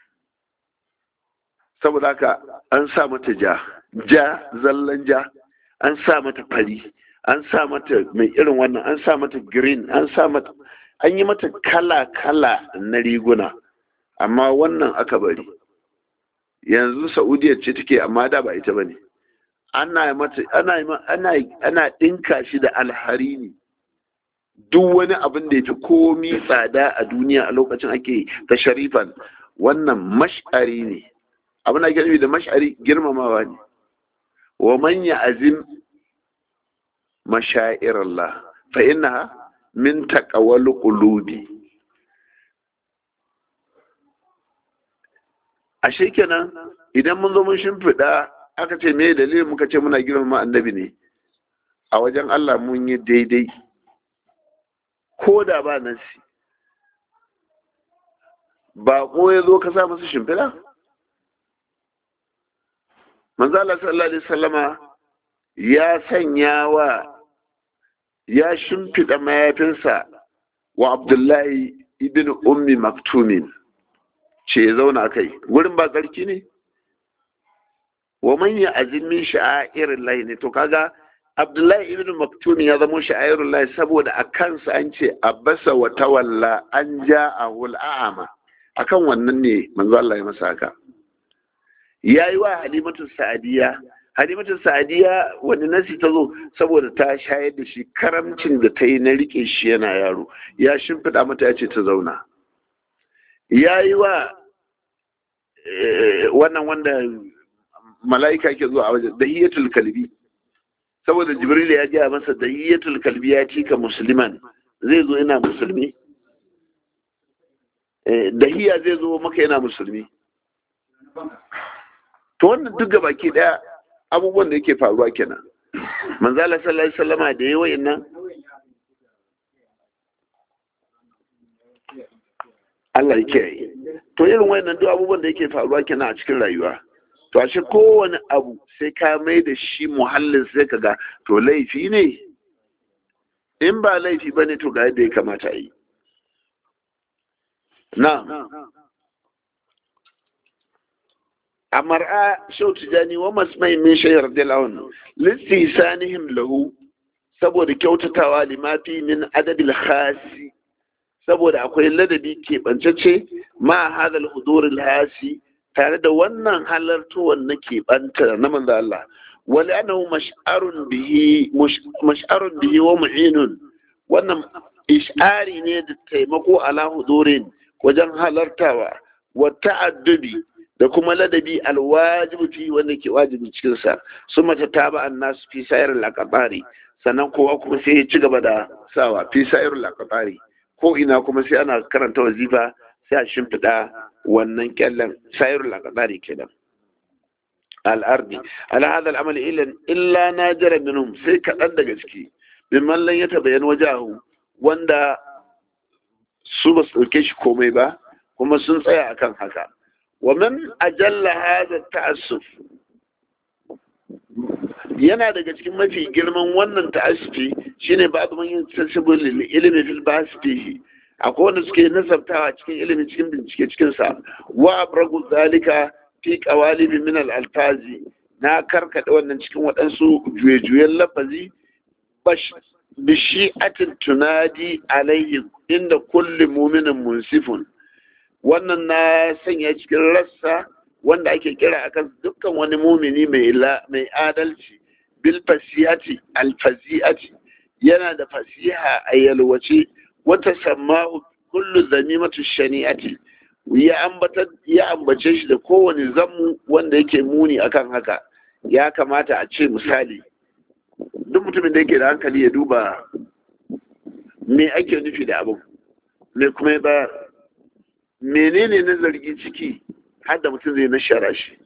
saboda haka an sa mata ja ja zallan ja an sa mata fari an sa mata mai irin wannan an sa mata green an sa mata an yi mata kala-kala na riguna amma wannan aka bari yanzu saudiya ce take amma da ba ita ba ne ana mata ana ana ana dinka shi da alhari ne duk wani abin da ya fi komi tsada a duniya a lokacin ake ta sharifan wannan mash'ari ne abin da ake nufi da mash'ari girmamawa ne wa man azim mashair Allah fa innaha min taqawal qulubi ashe kenan idan mun zo mun shimfiɗa aka ce me dalilin muka ce muna girmama annabi ne a wajen Allah mun yi daidai ko da ba nasi ba ko ya zo ka sa masa shimfiɗa manzo Allah sallallahu alaihi wasallama ya sanya wa ya shimfiɗa mayafinsa wa Abdullahi ibn Ummi Maktumin ce ya zauna kai gurin ba tsarki ne wa man ya azimin sha'irin lahi ne to kaga Abdullahi ibn Maktum ya zama sha'irin lahi saboda a kansa an ce abasa wa tawalla an ja'ahu al'ama akan wannan ne manzo Allah ya masa haka yayi wa Halimatu Sa'diya Halimatu Sa'diya wani nasi ta zo saboda ta shayar da shi karamcin da ta yi na rike shi yana yaro ya shimfiɗa mata ya ce ta zauna yayi wa wannan wanda mala'ika ke zuwa a wajen dahiyatul kalbi saboda jibril ya gaya masa dahiyatul kalbi ya cika musulman zai zo yana musulmi dahiya zai zo maka yana musulmi to wannan duk gaba ke daya abubuwan da yake faruwa kenan manzala sallallahu alaihi wasallama da yayi nan Allah yake yi to irin wayannan duk abubuwan da yake faruwa kenan a cikin rayuwa to ashe kowane abu sai ka mai da shi muhallin sai ka ga to laifi ne in ba laifi ba ne to ga yadda ya kamata yi na a mar'a shau tijani wa masmai min shayar dilawun listi sanihim lahu saboda kyautatawa limafi min adadil khasi saboda akwai ladabi keɓancece ma hadal huduril hasi tare da wannan halartowar na keɓanta na manzo Allah wali annahu mash'arun bihi mash'arun bihi wa mu'inun wannan ish'ari ne da taimako ala hudurin wajen halartawa wa ta'addubi da kuma ladabi alwajibi fi wanda ke wajibi cikin sa su mata taba annas fi sayar al sannan kowa kuma sai ya ci gaba da sawa fi sayar al ko ina kuma sai ana karanta wazifa sai a shimfiɗa wannan kyallen sayar al kenan al'ardi ala hada al'amali illa na jara minhum sai kaɗan daga ciki mimman lan ya tabayan wajahu wanda su ba su ɗauke shi komai ba kuma sun tsaya akan haka wa man ajalla hada ta'assuf yana daga cikin mafi girman wannan ta'assufi shine babu man yin sensible ilimi fil basfihi akwai wanda suke nasabtawa cikin ilimi cikin bincike cikin sa wa abragu zalika fi qawalibi min al alfazi na karkada wannan cikin waɗansu juye-juyen lafazi bishi'atin tunadi alayhi inda kulli muminin munsifun wannan na sanya cikin rassa wanda ake kira akan dukkan wani mumini mai adalci bil fasihati alfazi'ati yana da fasiha a yalwace wata sama'u kullu zanimatu shani'ati ya ambata ya ambace shi da kowane zammu wanda yake muni akan haka ya kamata a ce misali duk mutumin da yake da hankali ya duba me ake nufi da abin me kuma ya bayar menene na zargi ciki har da mutum zai nashara shi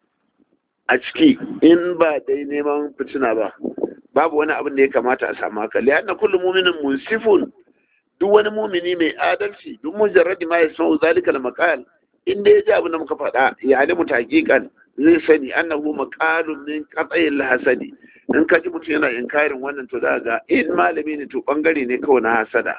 a ciki in ba dai neman fitina ba babu wani abin da ya kamata a samu haka liyanna kullum muminin munsifun duk wani mumini mai adalci duk mujarradi ma ya san zalika al maqal in dai ya ji abin da muka faɗa ya alimu taqiqan zai sani annahu maqalun min qat'il hasadi in ka ji mutum yana inkarin wannan to da ga in malami ne to bangare ne kawai na hasada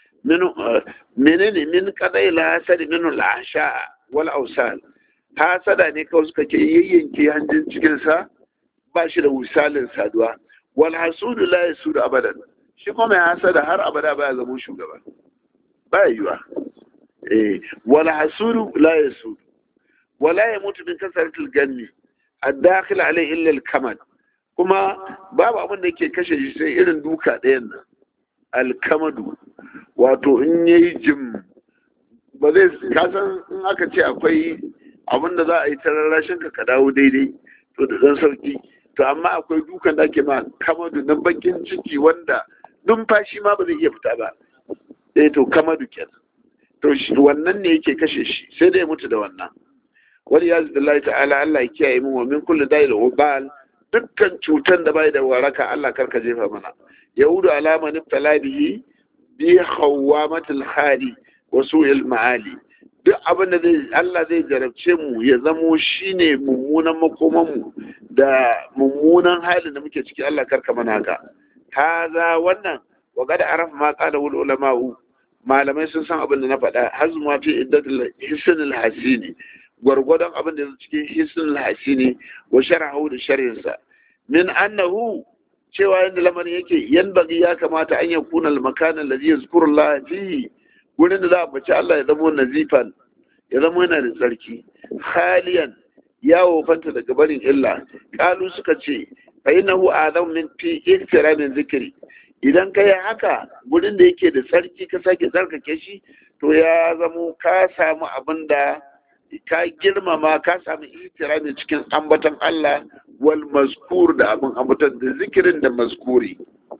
menene min qat'il hasadi min al asha wal awsal hasada ne kawai suka ke yayyanke hanjin cikin sa ba shi da misalin saduwa wal hasudu la yasudu abadan shi kuma mai hasada har abada baya zama shugaba baya yiwa eh wal hasudu la yasudu wala yamutu min kasaratil ganni ad-dakhil alayhi illa al-kamad kuma babu abin da yake kashe shi sai irin duka ɗayan nan alkamadu wato in yayi jim ba zai kasan in aka ce akwai abin da za a yi ta rarrashin ka ka dawo daidai to da dan sauki to amma akwai dukan da ake ma kamadu na bakin ciki wanda numfashi ma ba zai iya fita ba eh to kamadu kenan to wannan ne yake kashe shi sai dai mutu da wannan wani ya zai ta'ala Allah ya kiyaye mu wa min kulli da'il ubal dukkan cutan da bai da waraka Allah karka jefa mana yahudu alama niftala bihi bi khawamatil khali wa su'il ma'ali duk abin da zai Allah zai jarabce mu ya zamo shine mummunan makoman mu da mummunan halin da muke ciki Allah karka mana haka haza wannan wa qad arafa ma qala ul ulama'u malamai sun san abin da na faɗa hazma fi iddatul hisnul hasini gwargwadon abin da cikin hisnul hasini wa shar'ahu da sharhinsa min annahu cewa yadda lamarin yake yan bagi ya kamata an yakuna al-makan alladhi yazkuru Allah fihi wurin da za a bace Allah ya zama nazifan ya zama yana da tsarki khaliyan ya wofanta daga barin illa kalu suka ce fa innahu adam min fi iktiramin zikri idan ka yi haka wurin da yake da tsarki ka sake tsarkake shi to ya zamo ka samu abin da ka girmama ka samu itirami cikin ambaton Allah wal mazkur da abin ambaton da zikirin da mazkuri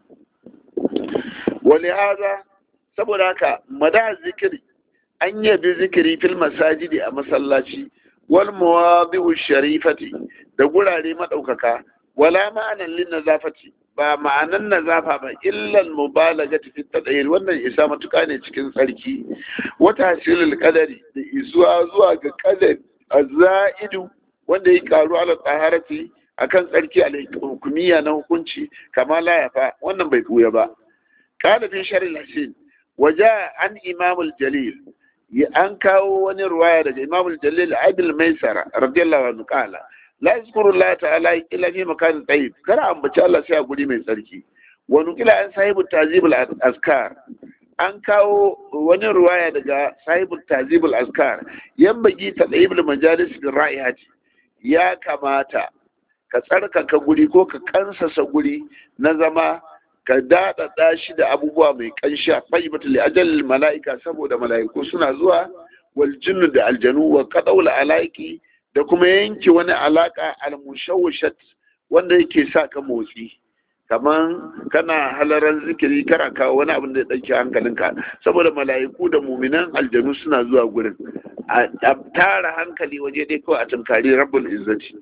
wali haza saboda haka mada zikiri an yabi zikiri fil masajidi a masallaci wal mawadi'u sharifati da gurare madaukaka wala ma'anan lin nazafati ba ma'anan nazafa ba illal mubalagati fi tadayir wannan isa matuka ne cikin tsarki wata hasilul qadari da isuwa zuwa ga qadar azaidu wanda ya karu ala taharati akan tsarki al hukumiyya na hukunci kama la yafa wannan bai buya ba kana fi sharil hasin waja an imamul jalil an kawo wani ruwaya daga imamul jalil adil maisara radiyallahu anhu qala la yazkuru Allah ta'ala illa fi makanin tayyib kada ambaci Allah sai a guri mai tsarki wa nukila an sahibu tazibul azkar an kawo wani ruwaya daga sahibu tazibul azkar yan bagi tadayibul majalis bil ra'ihati ya kamata ka tsarkaka guri ko ka kansasa guri na zama ka daɗaɗa shi da abubuwa mai ƙanshi a fayyibata li ajalil mala'ika saboda mala'iku suna zuwa wal jinnu da aljanu wa qadawul alaiki da kuma yanke wani alaka al mushawwishat wanda yake sa ka motsi kaman kana halaran zikiri kara kawo wani abin da ya ɗauki hankalinka saboda mala'iku da muminan aljanu suna zuwa gurin a tara hankali waje dai kawai a tunkari rabbul izzati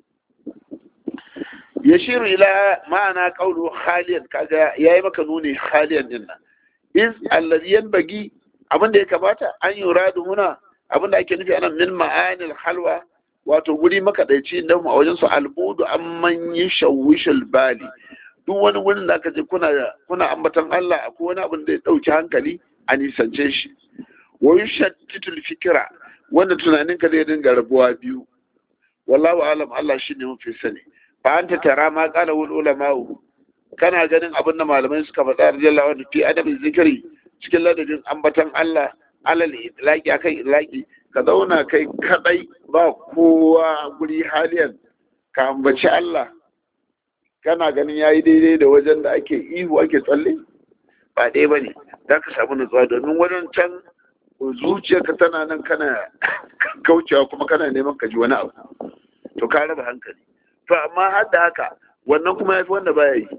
yashiru ila ma'ana qawlu khaliyan kaga yayi maka nuni khaliyan din nan iz alladhi yanbaghi abin da ya kamata an yuradu huna abin da ake nufi anan min ma'anil halwa wato guri makadaici da a wajen su albudu amman yashawishul bali duk wani wurin da aka je kuna kuna ambatan Allah akwai wani abin da ya dauki hankali a nisance shi wa yushattitul fikra wanda tunanin ka zai dinga rabuwa biyu wallahu alam Allah shine mafi sani fa anta tara ma qala wal ulama kana ganin abin da malamai suka faɗa radiyallahu anhu fi adabin zikiri cikin ladabin ambatan Allah alal itlaqi akan itlaqi ka zauna kai kadai ba kowa guri haliyan ka ambaci Allah kana ganin yayi daidai da wajen da ake ihu ake tsalle ba dai bane za ka samu nutsuwa domin wajen can zuciyarka tana nan kana kaucewa kuma kana neman ka ji wani abu to ka raba hankali to amma har da haka wannan kuma yafi wanda baya yi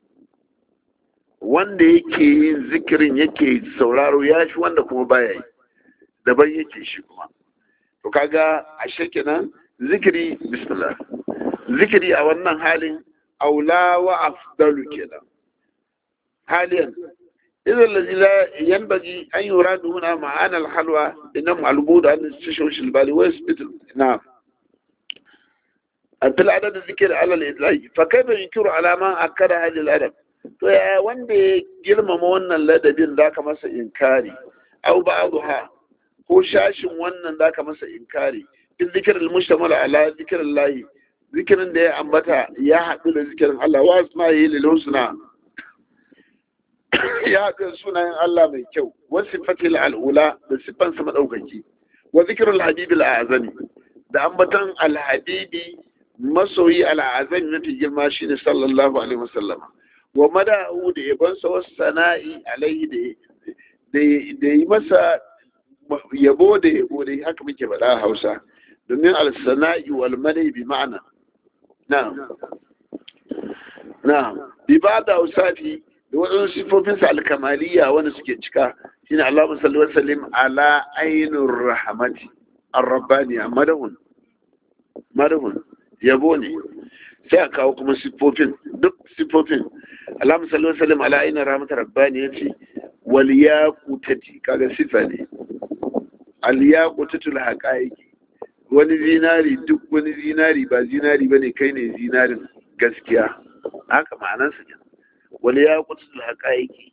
wanda yake yin zikirin yake sauraro ya fi wanda kuma baya yi daban yake shi kuma to kaga ashe kenan zikiri bismillah zikiri a wannan halin aula wa afdalu kenan haliyan idan lazi la yanbaghi an yuradu huna ma'ana al-halwa inam al-bud an tashawish al-bali wa yasbit na'am في العدد الذكر على الإدلاج فكيف ينكر على ما أكد هذه الأدب to ya wanda ya girmama wannan ladabin da ka masa inkari au ba'dha ko shashin wannan da ka masa inkari in zikr al-mushtamal ala zikr Allah zikirin da ya ambata ya haɗu da zikirin Allah wa asma'i lil husna ya haɗu da sunayen Allah mai kyau wa sifatil al'ula da sifansa madaukaki wa zikrul habibil a'zami da ambatan al-habibi masoyi al'azami mafi girma shi ne sallallahu alaihi wasallam wa mada'u da yabonsa wasu sana'i alaihi da yi masa yabo da yabo da haka muke faɗa a hausa domin al-sana'i wal madai bi ma'ana na'am na'am bi ba da usafi da waɗansu sifofinsa alkamaliya wanda suke cika shine Allahumma salli wa sallim ala ainur rahmati ar-rabbaniya madahun madahun yabo ne sai a kawo kuma siffofin duk siffofin alamu sallallahu alaihi ala aina rahmatar rabbani ya ce wal yaqutati kaga sifa ne al yaqutatul haqaiqi wani zinari duk wani zinari ba zinari bane kai ne zinarin gaskiya haka ma'anar sa ne wal yaqutatul haqaiqi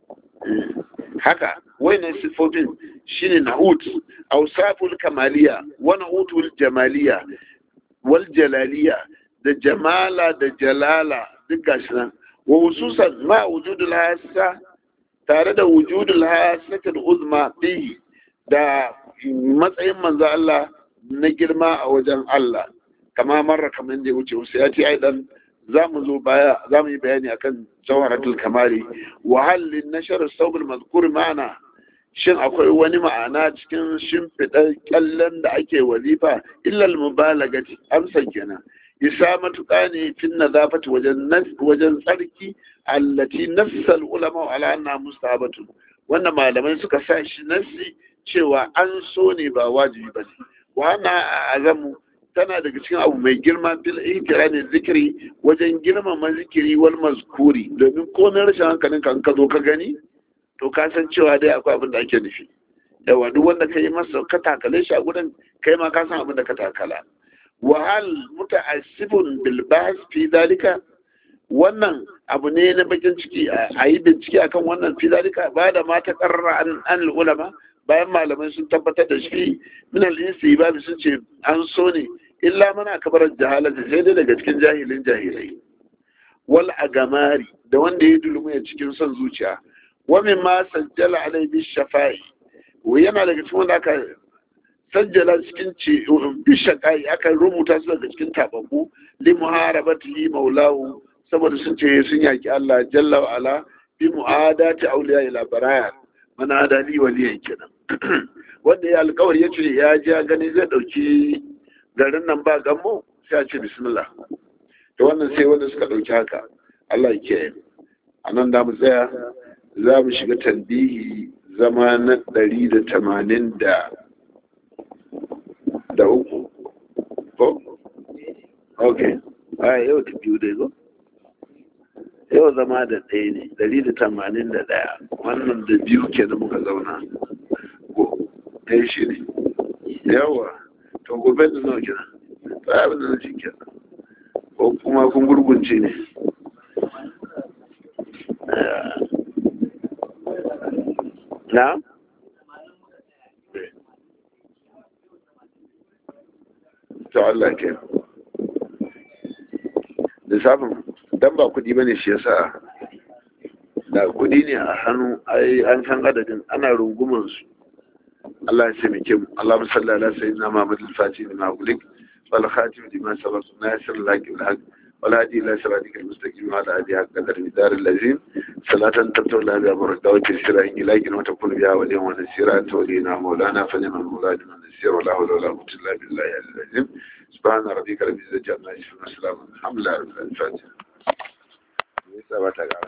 haka wayannan siffofin shine na'ut awsaful kamaliya wa na'utul jamaliya wal jalaliya da jamala da jalala duk gashi nan wa hususan ma wujudul hasa tare da wujudul hasatul uzma bihi da matsayin manzo Allah na girma a wajen Allah kama marra kamar da ya wuce wasu ya ce aidan za mu zo baya za mu yi bayani akan jawharatul kamali wa halin nashar saubul mazkur ma'ana shin akwai wani ma'ana cikin shimfiɗar kyallen da ake wazifa illal mubalagati amsa kenan isa matuƙa ne fin nazafati wajen wajen tsarki allati nassal ulama ala anna mustahabatu wannan malamai suka sa shi nassi cewa an so ne ba wajibi bane wa ana azamu tana daga cikin abu mai girma fil ne zikiri wajen girmama zikiri wal mazkuri domin komai rashin hankalin ka ka zo ka gani to ka san cewa dai akwai abin da ake nufi yawa duk wanda ka yi masa ka takale shi a gurin kai ma ka san abin da ka takala wa hal muta'assibun bil bahs fi dalika wannan abu ne na bakin ciki a yi bincike akan wannan fi dalika ba da ma ta karra an an ulama bayan malamai sun tabbatar da shi min al babu sun ce an so ne illa mana kabarar jahalata sai dai daga cikin jahilin jahilai wal agamari da wanda ya dulmu ya cikin son zuciya wa min ma sajjala alai bi shafa'i yana daga cikin wanda aka sajjala cikin ce bishaqai aka rubuta su daga cikin tababbu li muharabati maulahu saboda sun ce sun yaki Allah jalla wa ala bi mu'adati awliya ila baraya mana adali waliyan kenan wanda ya alkawari ya ce ya ji ya gani zai ɗauki garin nan ba gammo sai a ce bismillah to wannan sai wanda suka ɗauki haka Allah ya kiyaye a nan da mu tsaya za mu shiga tanbihi zama na ɗari da tamanin da da uku ko? ok a yau ta biyu dai ko? yau zama da ɗaya ne ɗari da tamanin da ɗaya wannan da biyu ke da muka zauna ko ɗaya shi ne yawa to gobe da nawa kenan ta abin da na ci kenan ko kuma kun gurgunce ne na? to Allah ke lissafin dan ba kudi bane shi yasa da kudi ne a hannu ai an san adadin ana runguman su Allah ya taimake mu Allahumma salli ala sayyidina Muhammad al-Fatih lima ulik wal khatim lima sabaq nasir laki bil haq wal hadi ila siratikal mustaqim wa ala alihi haqqa qadar midar al-lazim salatan tabtu la bi baraka wa tisra in ilahi wa takun biha wa liyan wa nasira tawlina maulana fa ni'mal mawlana wa nasir wa la hawla wa la quwwata illa billahi al-azim سبحان ربك رب العزة عما يصفون وسلام الحمد لله رب العالمين